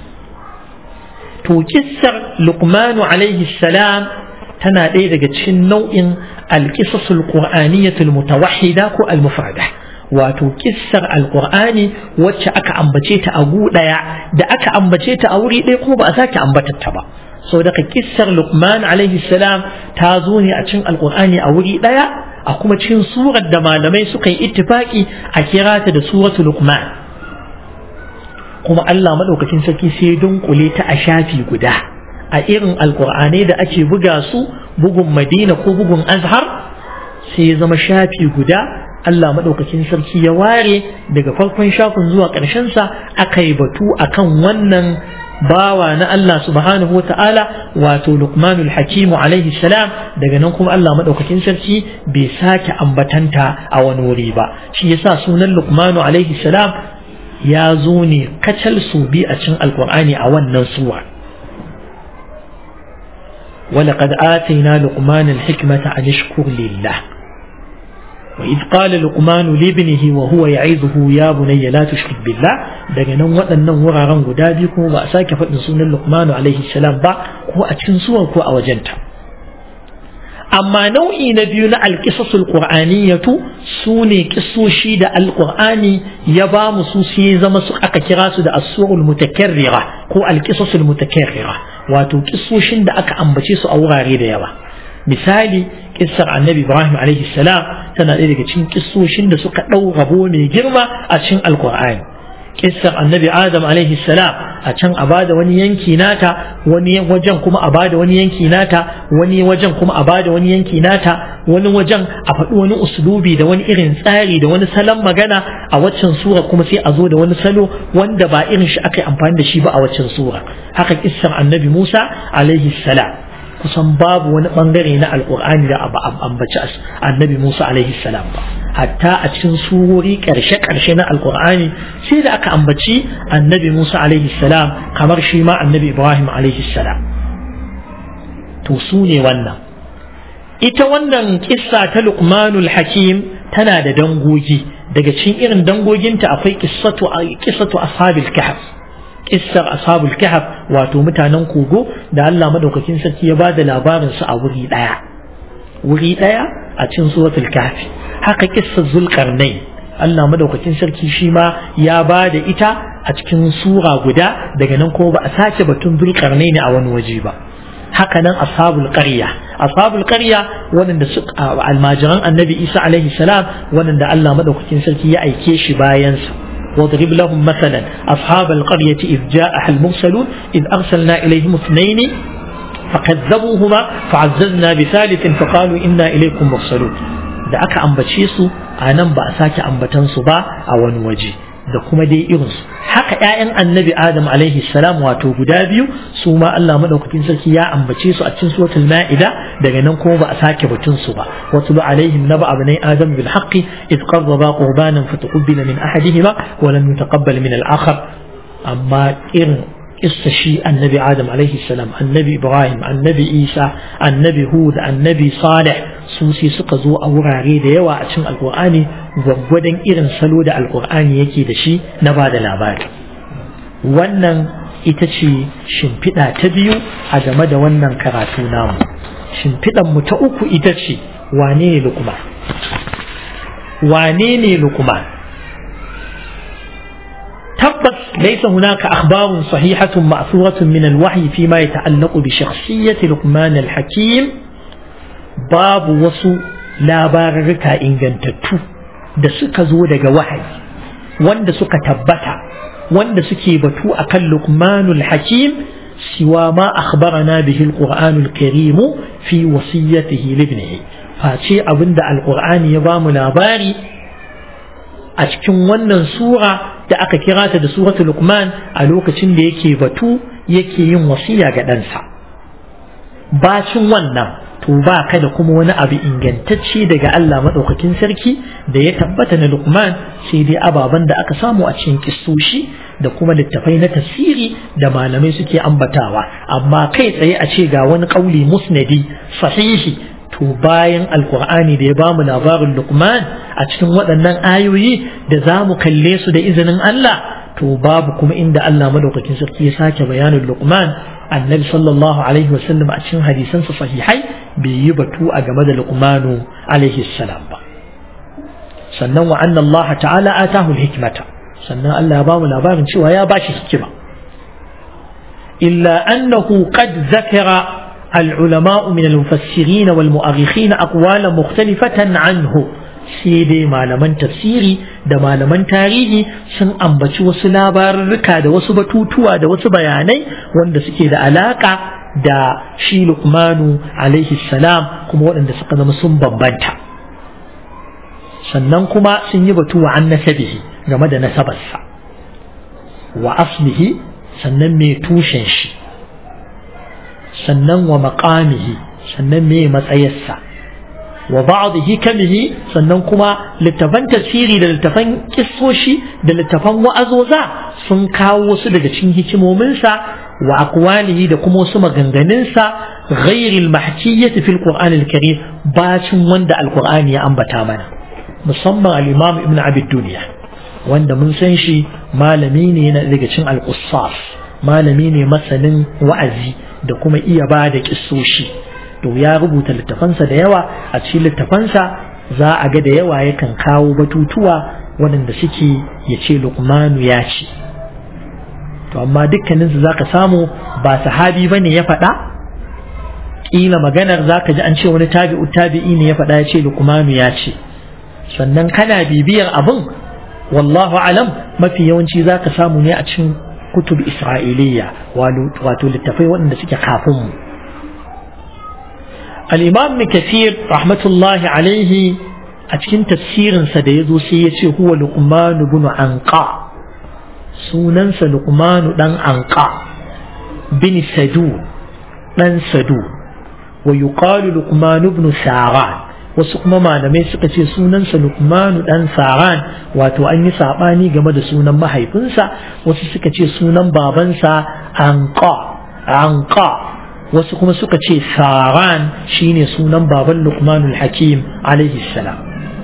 to kissar luqmanu alaihi salam tana ɗaya daga cikin nau'in alƙisasul qur'aniyatul mutawahhida ko al-mufrada wato kissar alkur'ani wacce aka ambace ta a gu ɗaya da aka ambace ta a wuri ɗaya kuma ba a sake ambatar ta ba sau daga kissar luqman alaihi salam ta zo ne a cikin alkur'ani a wuri ɗaya a kuma cikin surar da malamai suka yi ittifaki a kira ta da suratul luqman kuma Allah madaukakin sarki sai dunkule ta a shafi guda a irin alkur'anai da ake buga su bugun madina ko bugun azhar sai ya zama shafi guda Allah maɗaukakin sarki ya ware daga farkon shafin zuwa ƙarshensa aka yi batu akan wannan bawa na Allah subhanahu wa ta'ala wato Luqmanul Hakimu alaihi salam daga nan kuma Allah maɗaukakin sarki bai sake ambatanta a wani wuri ba shi yasa sunan Luqmanu alaihi salam ya zo ne kacal su bi a cikin alkur'ani a wannan suwa ولقد آتينا لقمان الحكمة أن اشكر لله وإذ قال لقمان لابنه وهو يعظه يا بني لا تشرك بالله daga nan waɗannan wuraren guda biyu kuma ba a sake faɗin sunan Luqmanu alaihi salam ba ko a cikin suwar ko a wajenta amma nau'i na biyu na alƙisasul ƙur'aniyatu su ne ƙisoshi da alƙur'ani ya ba mu su sai zama su aka kira su da asurul mutakarrira ko alƙisasul mutakarrira wato ƙisoshin da aka ambace su a wurare da yawa misali kissar annabi ibrahim alaihi salam tana ɗaya daga cikin kissoshin da suka ɗau rabo mai girma a cikin alƙur'ani kissar annabi adam alaihi salam a can a bada wani yanki nata wani wajen kuma a bada wani yanki nata wani wajen kuma a bada wani yanki nata wani wajen a faɗi wani uslubi da wani irin tsari da wani salon magana a waccan sura kuma sai a zo da wani salo wanda ba irin shi aka yi amfani da shi ba a waccan sura haka kissar annabi musa alaihi salam kusan babu wani bangare na alkur'ani da abu ambaci annabi musa alaihi salam ba hatta a cikin surori karshe-karshe na alkur'ani sai da aka ambaci annabi musa alaihi salam kamar shi ma annabi ibrahim alaihi salam to su ne wannan ita wannan kissa ta luqmanul hakim tana da dangogi daga cikin irin dangoginta akwai kissatu kissatu ashabil kahf kissar ashabul kahf wato mutanen kogo da Allah madaukakin sarki ya bada labarin su a wuri daya wuri daya a cikin suratul kahfi haka kissar zulkarnain Allah madaukakin sarki shi ma ya bada ita a cikin sura guda daga nan kuma ba a sace batun zulkarnain a wani waje ba haka nan ashabul qarya ashabul qarya wanda su almajiran annabi Isa alaihi salam wanda Allah madaukakin sarki ya aike shi bayan sa واضرب لهم مثلا أصحاب القرية إذ جاءها المرسلون إذ أرسلنا إليهم اثنين فكذبوهما فعززنا بثالث فقالوا إنا إليكم مرسلون da aka ambace su a nan ba a sake ambatansu ba a wani waje da kuma dai irinsu haka ‘ya'yan annabi adam alaihi salam wato guda biyu su ma Allah maɗaukakin sarki ya ambace su a cikin suratul ma'ida daga nan kuma ba a sake batun su ba wasu ba alaihim naba abnai adam bil haqqi id qarraba qurbanan fataqabbala min ahadihima wa lam yutaqabbal min al akhar amma irin kissa shi annabi adam alaihi salam annabi ibrahim annabi isa annabi hud annabi salih su sai suka zo a wurare da yawa a cikin alkur'ani gwaggwadon irin salo da alkur'ani yake da shi na ba da labari wannan ita ce shimfiɗa ta biyu a game da wannan karatu namu shimfiɗan mu ta uku ita ce wane ne lukuma wane ne lukuma tabbas ليس هناك أخبار صحيحة مأثورة من الوحي فيما يتعلق بشخصية لقمان الحكيم باب وصو لا بارك إن جنتتو da suka zo daga wahayi wanda suka tabbata wanda suke batu akan luqmanul hakim siwa ma akhbarana bihi alqur'anul karim fi wasiyatihi libnihi face abinda alqur'ani ya bamu labari a cikin wannan sura da aka kira ta da suratul luqman a lokacin da yake batu yake yin wasiya ga ɗansa bacin wannan to ba ka da kuma wani abu ingantacce daga Allah maɗaukakin sarki da ya tabbata na luqman sai dai ababen da aka samu a cikin kissoshi da kuma littafai na tafsiri da malamai suke ambatawa amma kai tsaye a ce ga wani ƙauli musnadi sahihi to bayan alkur'ani da ya bamu labarin luqman a cikin waɗannan ayoyi da za mu kalle su da izinin Allah to babu kuma inda Allah madaukakin sarki ya sake bayanin luqman annabi sallallahu alaihi wasallam a cikin hadisansa sahihai bai yi batu a game da luqmanu alaihi salam ba sannan wa anna Allah ta'ala atahu hikmata sannan Allah ya bamu labarin cewa ya bashi hikima illa annahu qad zakara العلماء من المفسرين والمؤرخين أقوالا مختلفة عنه sai dai malaman tafsiri da malaman tarihi sun ambaci wasu labarurruka da wasu batutuwa da wasu bayanai wanda suke da alaka da shi Luqmanu alaihi salam kuma waɗanda suka zama sun bambanta sannan kuma sun yi batu wa an nasabihi game da nasabarsa wa aslihi sannan mai tushen shi sannan wa maƙamihi sannan me matsayarsa wa ba'dihi kamihi sannan kuma littafan tafsiri da littafan kissoshi da littafan wa'azoza sun kawo wasu daga cikin hikimominsa wa aqwalihi da kuma wasu maganganunsa ghairil mahkiyyati fil qur'an al karim bacin wanda alqur'ani ya ambata mana musamman al-imam ibn abi dunya wanda mun san shi malami ne yana daga cikin al-qussas malami ne masanin wa'azi da kuma iya ba da kissoshi to ya rubuta littafansa da yawa a cikin littafansa za a ga da yawa yakan kawo batutuwa waɗanda suke ya ce luqmanu ya ce to amma dukkaninsu za ka samu ba sahabi ba ne ya faɗa ƙila maganar za ka ji an ce wani tabi'u tabi'i ne ya faɗa ya ce luqmanu ya ce sannan kana bibiyar abin wallahu alam mafi yawanci za ka samu ne a cikin kutub isra'iliya wato littafai waɗanda suke kafin mu al-imam kathir rahmatullahi alaihi a cikin tafsirinsa da ya zo sai ya ce huwa luqmanu bin anqa sunansa luqmanu dan anqa bin sadu dan sadu wa yuqalu luqmanu ibn saran wasu kuma malamai suka ce sunansa Luqmanu dan Saran wato an yi sabani game da sunan mahaifinsa wasu suka ce sunan babansa Anqa Anqa wasu kuma suka ce Saran shine sunan baban Luqmanul Hakim alaihi salam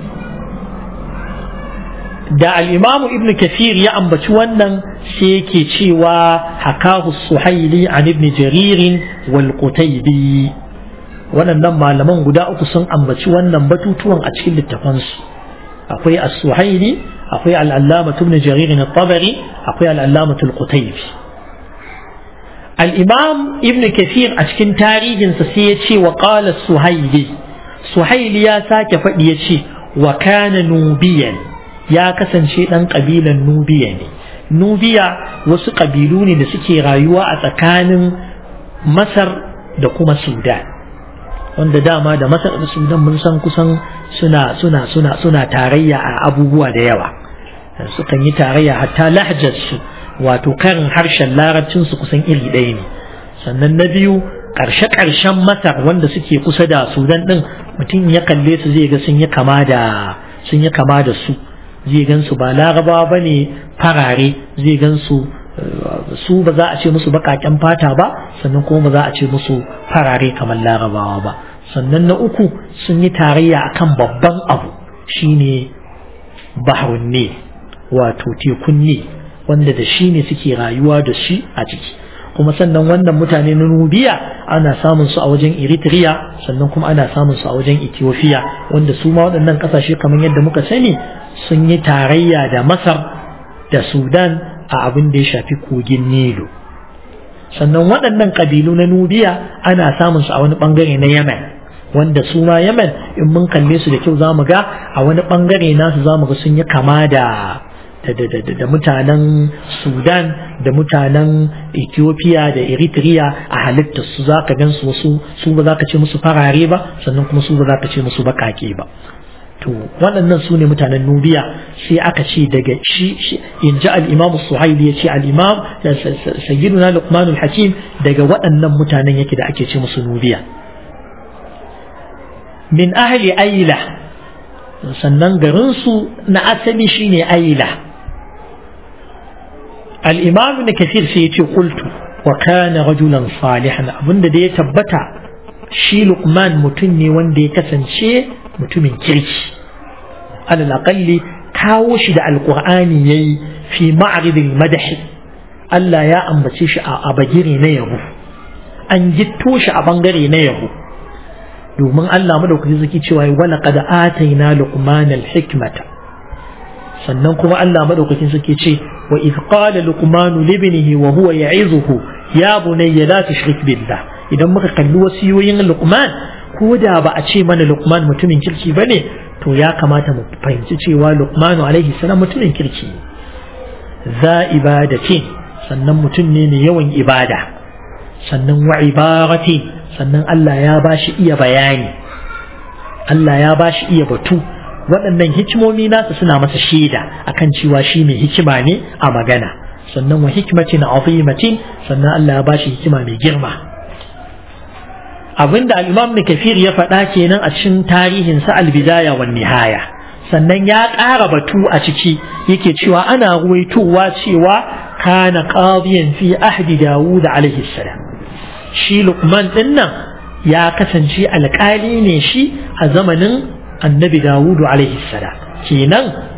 da al-Imam Ibn Kathir ya ambaci wannan sai yake cewa hakahu Suhaili an Ibn Jarir wal Qutaybi waɗannan malaman guda uku sun ambaci wannan batutuwan a cikin littafansu akwai as-suhaili akwai al-allama ibn jarir at-tabari akwai al-allama al-qutaybi al-imam ibn kathir a cikin tarihinsa sai ya ce wa qala suhaili suhaili ya sake faɗi ya ce wa kana nubiyan ya kasance ɗan ƙabilan nubiya ne nubiya wasu ƙabilu ne da suke rayuwa a tsakanin masar da kuma sudan wanda dama da masar da sudan mun san kusan suna suna suna suna tarayya a abubuwa da yawa sukan yi tarayya hatta lahjarsu wato karin harshen larabcinsu kusan iri ɗaya ne sannan na biyu ƙarshe-ƙarshen masar wanda suke kusa da sudan ɗin mutum ya kalle su zai ga sun yi kama da sun yi kama da su zai gan su ba larabawa ba ne farare zai gan su su ba za a ce musu baƙaƙen fata ba sannan kuma ba za a ce musu farare kamar larabawa ba sannan na uku sun yi tarayya akan babban abu shine bahrun ne wato tekun ne wanda da shi ne suke rayuwa da shi a ciki kuma sannan wannan mutane na nubiya ana samun su a wajen eritrea sannan kuma ana samun su a wajen ethiopia wanda su ma waɗannan ƙasashe kamar yadda muka sani sun yi tarayya da masar da sudan a abin da ya shafi kogin Nilu. Sannan waɗannan ƙabilu na Nubiya ana samun su a wani ɓangare na Yemen, wanda su ma Yemen in mun kalle su da kyau za mu ga a wani ɓangare nasu za mu ga sun yi kama da da mutanen Sudan da mutanen Ethiopia da Eritrea a halittar su za ka gan su wasu su ba za ka ce musu farare ba sannan kuma su ba za ka ce musu baƙaƙe ba. to waɗannan su ne mutanen nubiya sai aka ce daga shi in ji al'imam suhaili ya ce al'imam sayyiduna luqmanul hakim daga waɗannan mutanen yake da ake ce musu nubiya min ahli aila sannan garinsu na asali shine aila al'imam na kafir sai ya ce kultu wa kana rajulan salihan abinda da ya tabbata shi luqman mutum ne wanda ya kasance mutumin kirki alal aqalli kawo shi da alqur'ani yayi fi ma'ridil madahi Allah ya ambace shi a bagire na yabo an gitto shi a bangare na yabo domin Allah madaukaki zaki cewa wa laqad ataina luqman alhikmata sannan kuma Allah madaukakin suke ce wa idh qala luqman li ibnihi wa huwa ya'izuhu ya bunayya la tushrik billah idan muka kalli wasiyoyin luqman ko da ba a ce mana luqman mutumin kirki bane to ya kamata mu fahimci cewa luqmanu alaihi salam mutumin kirki za ibadatin sannan mutum ne mai yawan ibada sannan wa ibarati sannan Allah ya bashi iya bayani Allah ya bashi iya batu waɗannan hikimomi nasa suna masa shaida akan cewa shi mai hikima ne a magana sannan wa hikmatin azimatin sannan Allah ya bashi hikima mai girma abinda al-Imam Kafir ya faɗa kenan a cikin tarihin sa al-Bidaya wan Nihaya sannan ya ƙara batu a ciki yake cewa ana ruwaitowa cewa kana qadiyan fi ahdi Dawud alaihi salam shi Luqman din nan ya kasance alƙali ne shi a zamanin Annabi Dawud alaihi salam kenan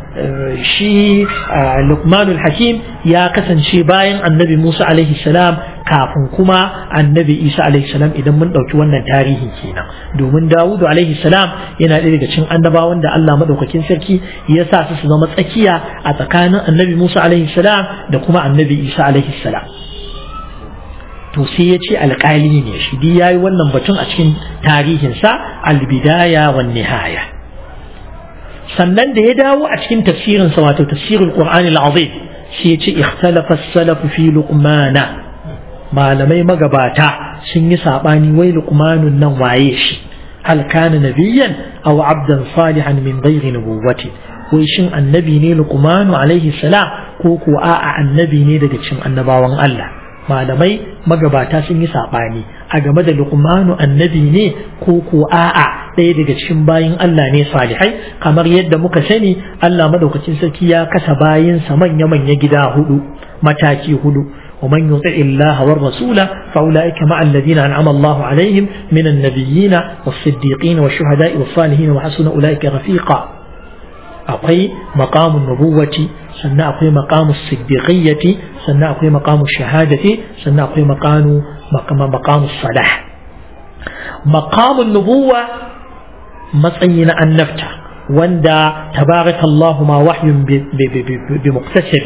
shi Luqmanul Hakim ya kasance bayan annabi Musa alaihi salam kafin kuma annabi Isa alaihi salam idan mun ɗauki wannan tarihi kenan domin Dawudu alaihi salam yana ɗaya daga cikin annabawan da Allah madaukakin sarki ya sa su su zama tsakiya a tsakanin annabi Musa alaihi salam da kuma annabi Isa alaihi salam to sai ya ce alƙali ne shi dai yayi wannan batun a cikin tarihinsa albidaya wan nihaya sannan da ya dawo a cikin tafsirinsa wato tafsirul qur'anil azim sai ya ce ikhtalafa as-salaf fi luqmana malamai magabata sun yi sabani wai luqmanun nan waye shi hal kana nabiyyan aw abdan salihan min ghairi nubuwwati wai shin annabi ne luqmanu alaihi salam ko ko a'a annabi ne daga cikin annabawan Allah malamai magabata sun yi saɓani a game da luqmanu annabi ne ko ko a'a ɗaya daga cikin bayin Allah ne salihai kamar yadda muka sani Allah madaukakin sarki ya kasa bayinsa manya-manya gida hudu mataki hudu ومن يطع الله والرسول فأولئك مع الذين أنعم الله عليهم من النبيين والصديقين والشهداء والصالحين وحسن أولئك رفيقا أقي مقام النبوة سنة أقي مقام الصديقية سنة أقي مقام الشهادة سنة أقي مقام مقام, مقام الصلاح مقام النبوة مصين أن نفتح وندا تبارك الله ما وحي بمقتسب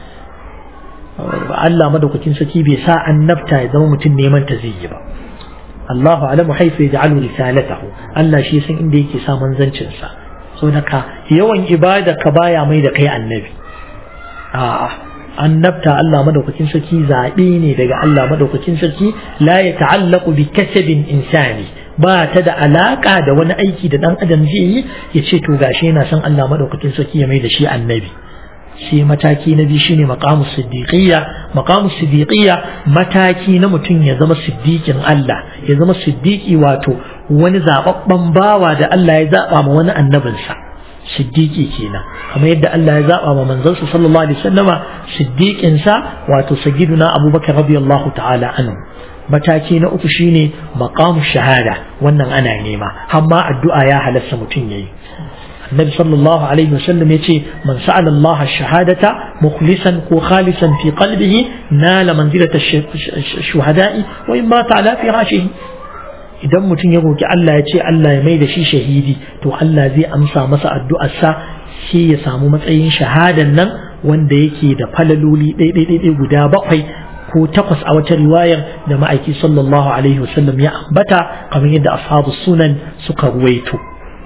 Allah madaukakin saki bai sa annabta ya zama mutum neman ta zai yi ba Allahu alamu haifu ya ja'alu risalatahu Allah shi san inda yake sa manzancin sa so ka yawan ibada ka baya mai da kai annabi a'a annabta Allah madaukakin sarki zaɓe ne daga Allah madaukakin sarki la ya ta'allaqu bi kasabin insani ba ta da alaka da wani aiki da dan adam zai yi ya ce to gashi yana son Allah madaukakin sarki ya mai da shi annabi sai mataki na biyu shine maqamus siddiqiyya maqamus siddiqiyya mataki na mutum ya zama siddiqin Allah ya zama siddiqi wato wani zababban bawa da Allah ya zaba ma wani annabinsa siddiqi kenan kamar yadda Allah ya zaba ma manzansa sallallahu alaihi wasallama siddiqin sa wato sayyiduna Abubakar radiyallahu ta'ala anhu mataki na uku shine maqamu shahada wannan ana nema amma addu'a ya halasta mutum yayi النبي صلى الله عليه وسلم يتي من سأل الله الشهادة مخلصا وخالصا في قلبه نال منزلة الشهداء وإن مات على فراشه idan mutum ya roki Allah ya ce Allah ya mai da shi shahidi to Allah zai amsa masa addu'arsa sai ya samu matsayin shahadan nan wanda yake da falaloli ɗaiɗaiɗaiɗai guda bakwai ko takwas a wata riwayar da ma'aiki sallallahu alaihi wasallam ya ambata kamar yadda ashabu sunan suka ruwaito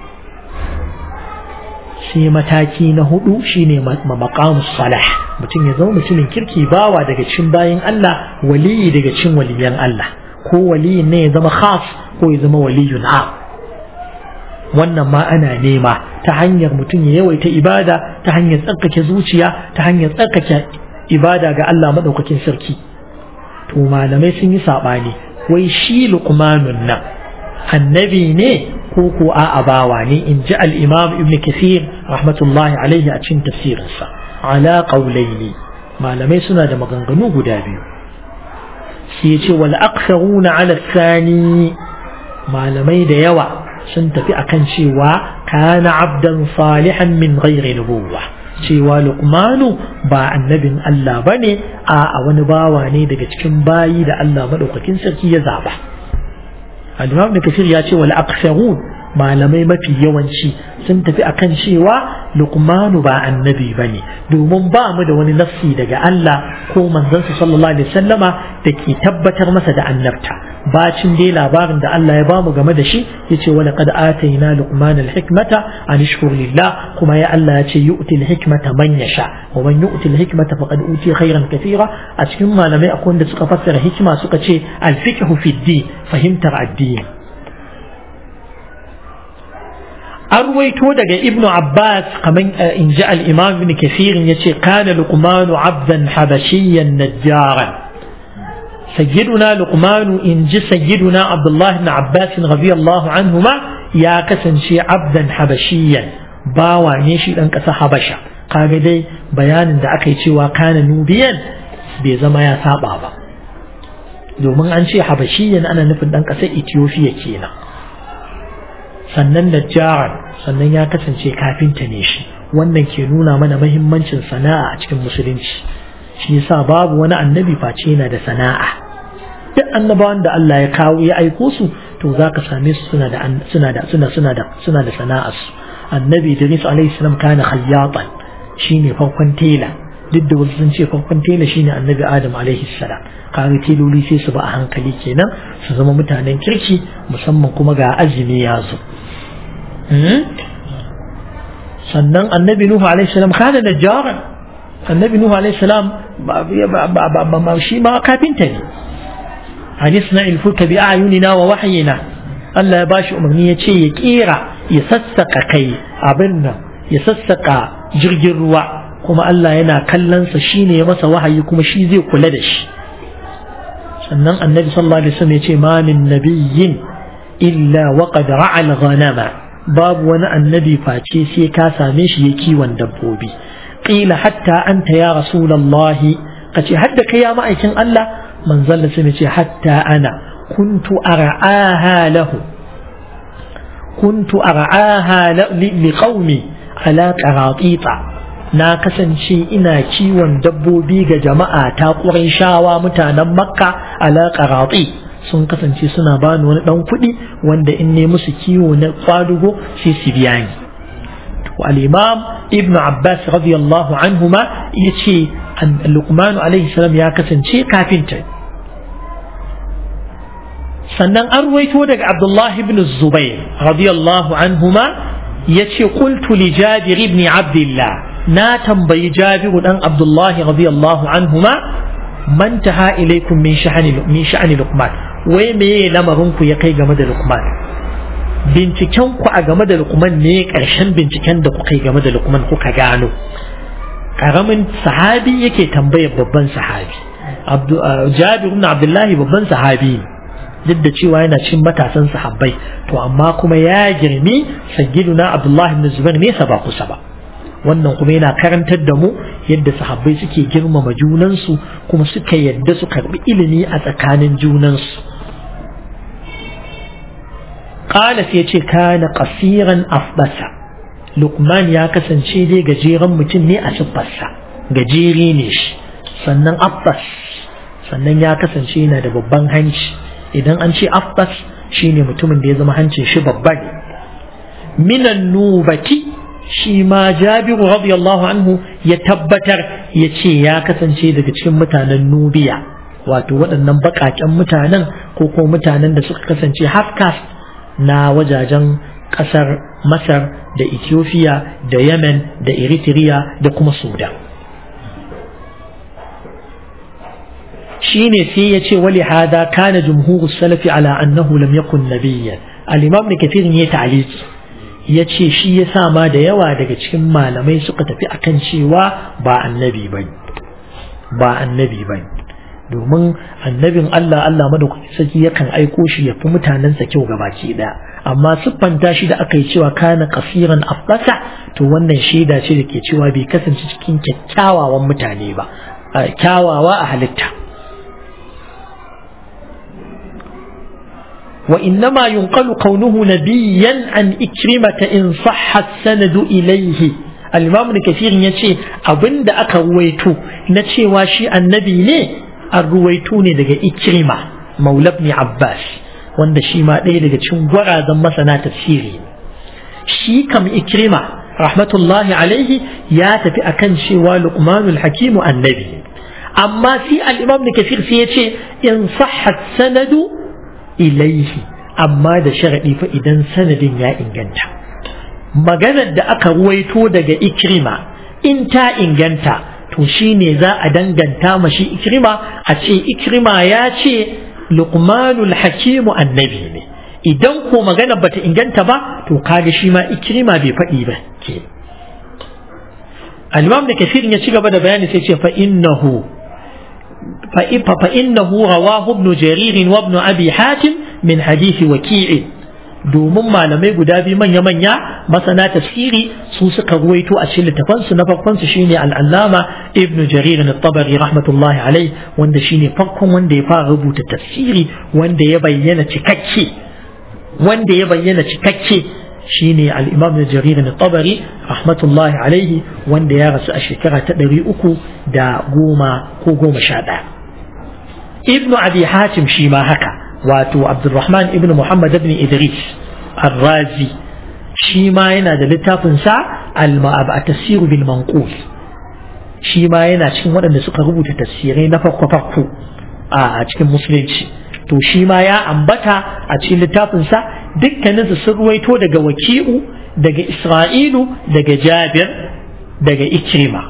sai mataki na hudu shine maqamus salah mutum ya zama mutumin kirki bawa daga cikin bayin Allah waliyi daga cikin waliyan Allah ko waliyin ne ya zama khas ko ya zama waliyun a wannan ma ana nema ta hanyar mutum ya yawaita ibada ta hanyar tsarkake zuciya ta hanyar tsarkake ibada ga Allah madaukakin sarki to malamai sun yi sabani wai shi luqmanun nan annabi ne ko ko a abawa ne in ji al-imam ibn kathir rahmatullahi alaihi a cikin tafsirinsa ala qawlaini malamai suna da maganganu guda biyu sai ce wal aktharuna ala thani malamai da yawa sun tafi akan cewa kana abdan salihan min ghairi nubuwwa cewa luqmanu ba annabin Allah bane a wani bawa ne daga cikin bayi da Allah madaukakin sarki ya zaba al-imam ibn kathir ya ce wal aktharun malamai mafi yawanci sun tafi akan cewa luqmanu ba annabi bane domin ba mu da wani nafsi daga Allah ko manzansa sallallahu alaihi wasallama da ke tabbatar masa da annabta bacin dai labarin da Allah ya bamu game da shi yace wala qad atayna luqmana al-hikmata an ishkur lillah kuma ya Allah ya ce yu'ti al-hikmata man yasha wa man yu'ti al-hikmata faqad uti khairan kathira a cikin malamai akwai wanda suka fassara hikima suka ce al-fiqhu fi din fahimtar addini an ruwaito daga ibn abbas kaman in ji al-imam ibn kafirin ya ce kana luqmanu abdan habashiyyan najjaran sayyiduna luqmanu in ji sayyiduna abdullah ibn abbas radiyallahu anhuma ya kasance abdan habashiyyan bawa ne shi dan kasa habasha kaga dai bayanin da aka yi cewa kana nubiyan bai zama ya saba ba domin an ce habashiyyan ana nufin dan kasar ethiopia kenan sannan najjaran sannan ya kasance kafinta ne shi wannan ke nuna mana mahimmancin sana'a a cikin musulunci shi yasa babu wani annabi face yana da sana'a duk annabawan da Allah ya kawo ya aiko su to zaka same su suna da suna da suna suna da suna da sana'ar su annabi Idris alaihi salam kana khayyatan shine farkon tela duk da wasu sun ce farkon tela shine annabi Adam alaihi salam kaga teloli sai su ba a hankali kenan su zama mutanen kirki musamman kuma ga azumi ya zo sannan annabi Nuhu alaihi salam kana najjaran annabi Nuhu alaihi salam ba shi ma kafinta ne hadisna ilfuka bi ayunina wa wahyina Allah ya bashi umarni ya ce ya kera ya sassaka kai abin nan ya sassaka jirgin ruwa kuma Allah yana kallonsa shi ne ya masa wahayi kuma shi zai kula da shi sannan annabi sallallahu alaihi wasallam ya ce ma min nabiyyin illa wa qad ra'al ghanama babu wani annabi face sai ka same shi ya kiwon dabbobi qila hatta anta ya rasulullahi kace hadda kai ya ma'aikin Allah manzon da sai ce hatta ana kuntu ar'aha lahu kuntu ar'aha li qaumi ala qaratita na kasance ina kiwon dabbobi ga jama'a ta shawa mutanen makka ala qarati sun kasance suna bani wani dan kuɗi wanda in ne musu kiwo na kwadugo sai su biya ni al-imam ibn abbas radiyallahu anhuma yace luqman alaihi salam ya kasance kafinta sannan an ruwaito daga abdullahi ibn zubair radiyallahu anhuma yace qultu li jabir ibn abdullah na tambayi jabiru dan abdullahi radiyallahu anhuma man taha ilaikum min sha'ani min sha'ani luqman wai meye lamarin ku ya kai game da luqman binciken ku a game da luqman ne karshen binciken da kuka yi game da luqman kuka gano karamin sahabi yake tambayar babban sahabi jabir ibn abdullahi babban sahabi duk da cewa yana cin matasan sahabbai to amma kuma ya girmi sayyiduna abdullahi ibn zubair nesa ba kusa ba wannan kuma yana karantar da mu yadda sahabbai suke girmama junansu kuma suka yadda su karbi ilimi a tsakanin junansu qala sai ce kana qasiran afbasa Lukman ya kasance dai gajeren mutum ne a siffarsa gajere ne shi sannan abbas sannan ya kasance yana da babban hanci idan an ce abbas shine mutumin da ya zama hancin shi babba ne minan nubati shi ma jabiru radiyallahu anhu ya tabbatar ya ce ya kasance daga cikin mutanen nubiya wato waɗannan baƙaƙen mutanen ko kuma mutanen da suka kasance half na wajajen ƙasar masar da ethiopia da yemen da eritrea da kuma sudan shine sai ya ce wali hada kana jumhurus salafi ala annahu lam yakun nabiyyan al-imam da kafirin ya ta'aliki ya ce shi ya sa ma da yawa daga cikin malamai suka tafi akan cewa ba annabi ba ba annabi ba domin annabin Allah Allah madaukakin sarki yakan aiko shi ya fi mutanensa kyau gabaki daya amma siffanta shi da aka yi cewa kana kasiran afbasa to wannan shaida ce da ke cewa bai kasance cikin kyakkyawawan mutane ba kyawawa a halitta وإنما ينقل كونه نبيا عن إكرمة إن صح السند إليه الإمام كثير يتشي أبن دا أكا رويتو نتشي واشي النبي ليه الرويتوني لغا إكرمة مولى ابن عباس wanda shi ma ɗaya daga cikin gwarazan masana tafsiri shi kam ikrima rahmatullahi alaihi ya tafi akan cewa luqmanul hakimu annabi amma sai al-imam da kafir sai ya ce in sahhat sanadu ilaihi amma da sharaɗi fa idan sanadin ya inganta maganar da aka ruwaito daga ikrima in ta inganta to shine za a danganta mashi ikrima a ce ikrima ya ce luqmanul hakimu annabi ne idan ko magana bata inganta ba to kaga shi ma ikrima bai faɗi ba ke al-imam da kafirin ya ci gaba da bayani sai ce fa innahu فإنه رواه ابن جرير وابن أبي حاتم من حديث وكيع domin malamai guda biyu manya-manya masana tafsiri su suka ruwaito a cikin littafansu na farkonsu shine al'allama ibnu jarir na tabari rahmatullahi alai wanda shine farkon wanda ya fara rubuta tafsiri wanda ya bayyana cikakke wanda ya bayyana cikakke shine al-imam da jarir na tabari rahmatullahi alaihi wanda ya rasu a shekara ta ɗari uku da goma ko goma sha ɗaya ibnu abi hatim shi ma haka wato abdurrahman ibnu muhammad ibn idris ar-razi shi ma yana da littafinsa al-tafsir bil manqul shi ma yana cikin waɗanda suka rubuta tafsirai na farko farko a cikin musulunci to shi ma ya ambata a cikin littafinsa dukkaninsu sun ruwaito daga waki'u daga isra'ilu daga jabir daga ikrima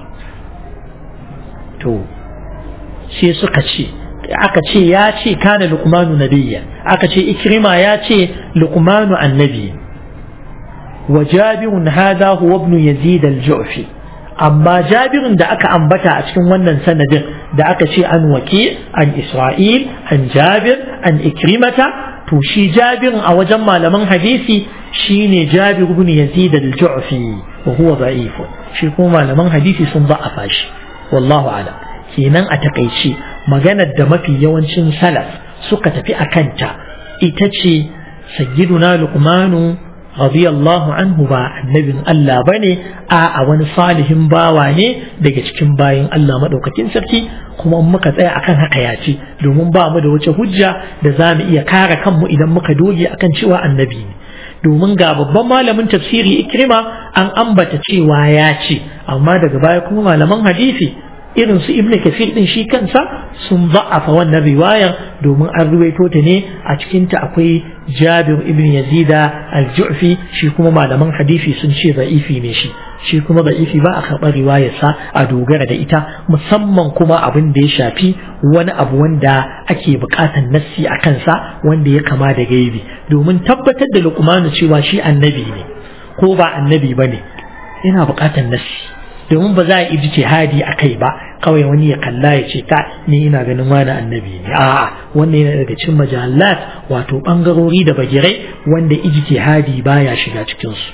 to sai suka ce aka ce ya ce kana luqmanu nabiyya aka ce ikrima ya ce luqmanu annabi wa jabirun hada huwa ibn yazid al-ju'fi amma jabirin da aka ambata a cikin wannan sanadin da aka ce an waki an isra'il an jabir an ikrimata to shi jabirin a wajen malaman hadisi shine jabir ibn yazid al-ju'fi wa huwa da'if shi kuma malaman hadisi sun ba'afa shi wallahu a'lam kenan a takaice maganar da mafi yawancin salaf suka tafi a kanta ita ce sayyiduna luqmanu radiyallahu anhu ba annabin Allah bane a a wani salihin bawa ne daga cikin bayin Allah madaukakin sarki kuma muka tsaya akan haka ya ce domin ba mu da wace hujja da za mu iya kare kanmu idan muka doge akan cewa annabi ne domin ga babban malamin tafsiri ikrima an ambata cewa ya ce amma daga baya kuma malaman hadisi irin su ibn kafir din shi kansa sun za'afa wannan riwayar domin an ruwaito ta ne a cikinta akwai jabir ibn yazida al-ju'fi shi kuma malaman hadisi sun ce za'ifi ne shi shi kuma za'ifi ba a karɓar riwayarsa a dogara da ita musamman kuma abin da ya shafi wani abu wanda ake buƙatar nassi a kansa wanda ya kama da gaibi domin tabbatar da luqmanu cewa shi annabi ne ko ba annabi ba ne yana buƙatar nassi domin ba za a iji jihadi a kai ba kawai wani ya kalla ya ce ta ni ina ganin wani annabi ne a'a wannan yana daga cikin majalat wato bangarori da bagirai wanda iji jihadi baya shiga cikin su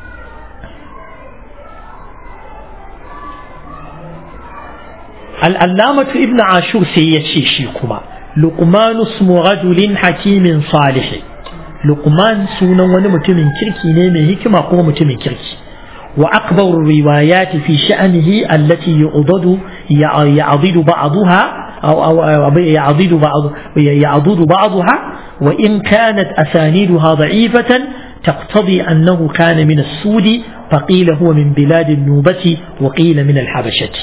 al'allamatu ibn ashur sai ya ce shi kuma luqman ismu rajulin hakimin salih luqman sunan wani mutumin kirki ne mai hikima kuma mutumin kirki وأكبر الروايات في شأنه التي يعضد يعضد بعضها أو أو يعضد بعض يعضد بعضها وإن كانت أسانيدها ضعيفة تقتضي أنه كان من السود فقيل هو من بلاد النوبة وقيل من الحبشة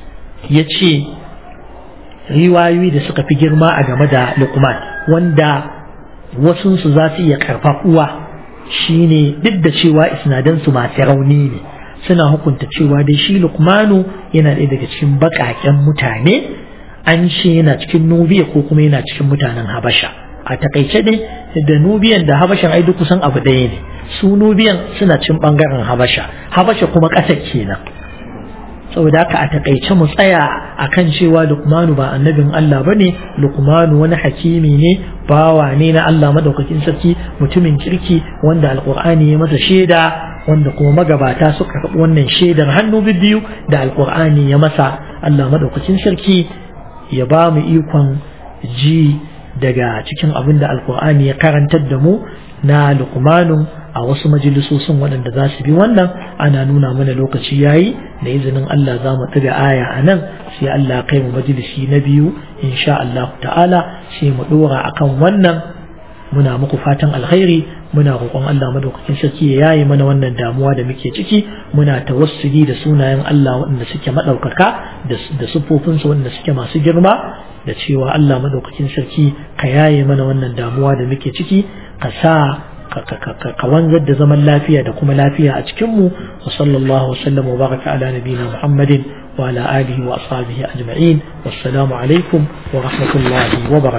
يتشي riwayoyi da suka fi girma a game da lukman wanda wasunsu za su iya karfafuwa shine duk da cewa isnadansu masu rauni ne suna hukunta cewa dai shi lukmanu yana ɗaya daga cikin baƙaƙen mutane an ce yana cikin nubiya ko kuma yana cikin mutanen habasha a takaice dai da nubiyan da habashan ai duk kusan abu ɗaya ne su nubiyan suna cin ɓangaren habasha habasha kuma ƙasar kenan saboda haka a takaice mu tsaya akan cewa lukmanu ba annabin Allah bane lukmanu wani hakimi ne bawa ne na Allah madaukakin sarki mutumin kirki wanda alqur'ani ya masa shaida wanda kuma magabata suka karɓi wannan shaidar hannu biyu da alqur'ani ya masa Allah madaukakin sarki ya ba mu ikon ji daga cikin abin da alqur'ani ya karantar da mu na lukmanun a wasu majalisosin waɗanda za su bi wannan ana nuna mana lokaci yayi da izinin Allah za mu ɗiga aya a nan sai Allah kai mu majalisi na biyu insha Allah ta'ala sai mu ɗora akan wannan muna muku fatan alkhairi muna roƙon Allah madaukakin sarki ya yaye mana wannan damuwa da muke ciki muna tawassuli da sunayen Allah waɗanda suke maɗaukaka da siffofinsu waɗanda suke masu girma da cewa Allah madaukakin sarki ka yaye mana wannan damuwa da muke ciki ka sa ka wanzar da zaman lafiya da kuma lafiya a cikinmu wa sallallahu wa sallam wa baraka ala nabiyina muhammadin wa ala alihi wa ashabihi ajma'in wassalamu alaikum wa rahmatullahi wa barakatuh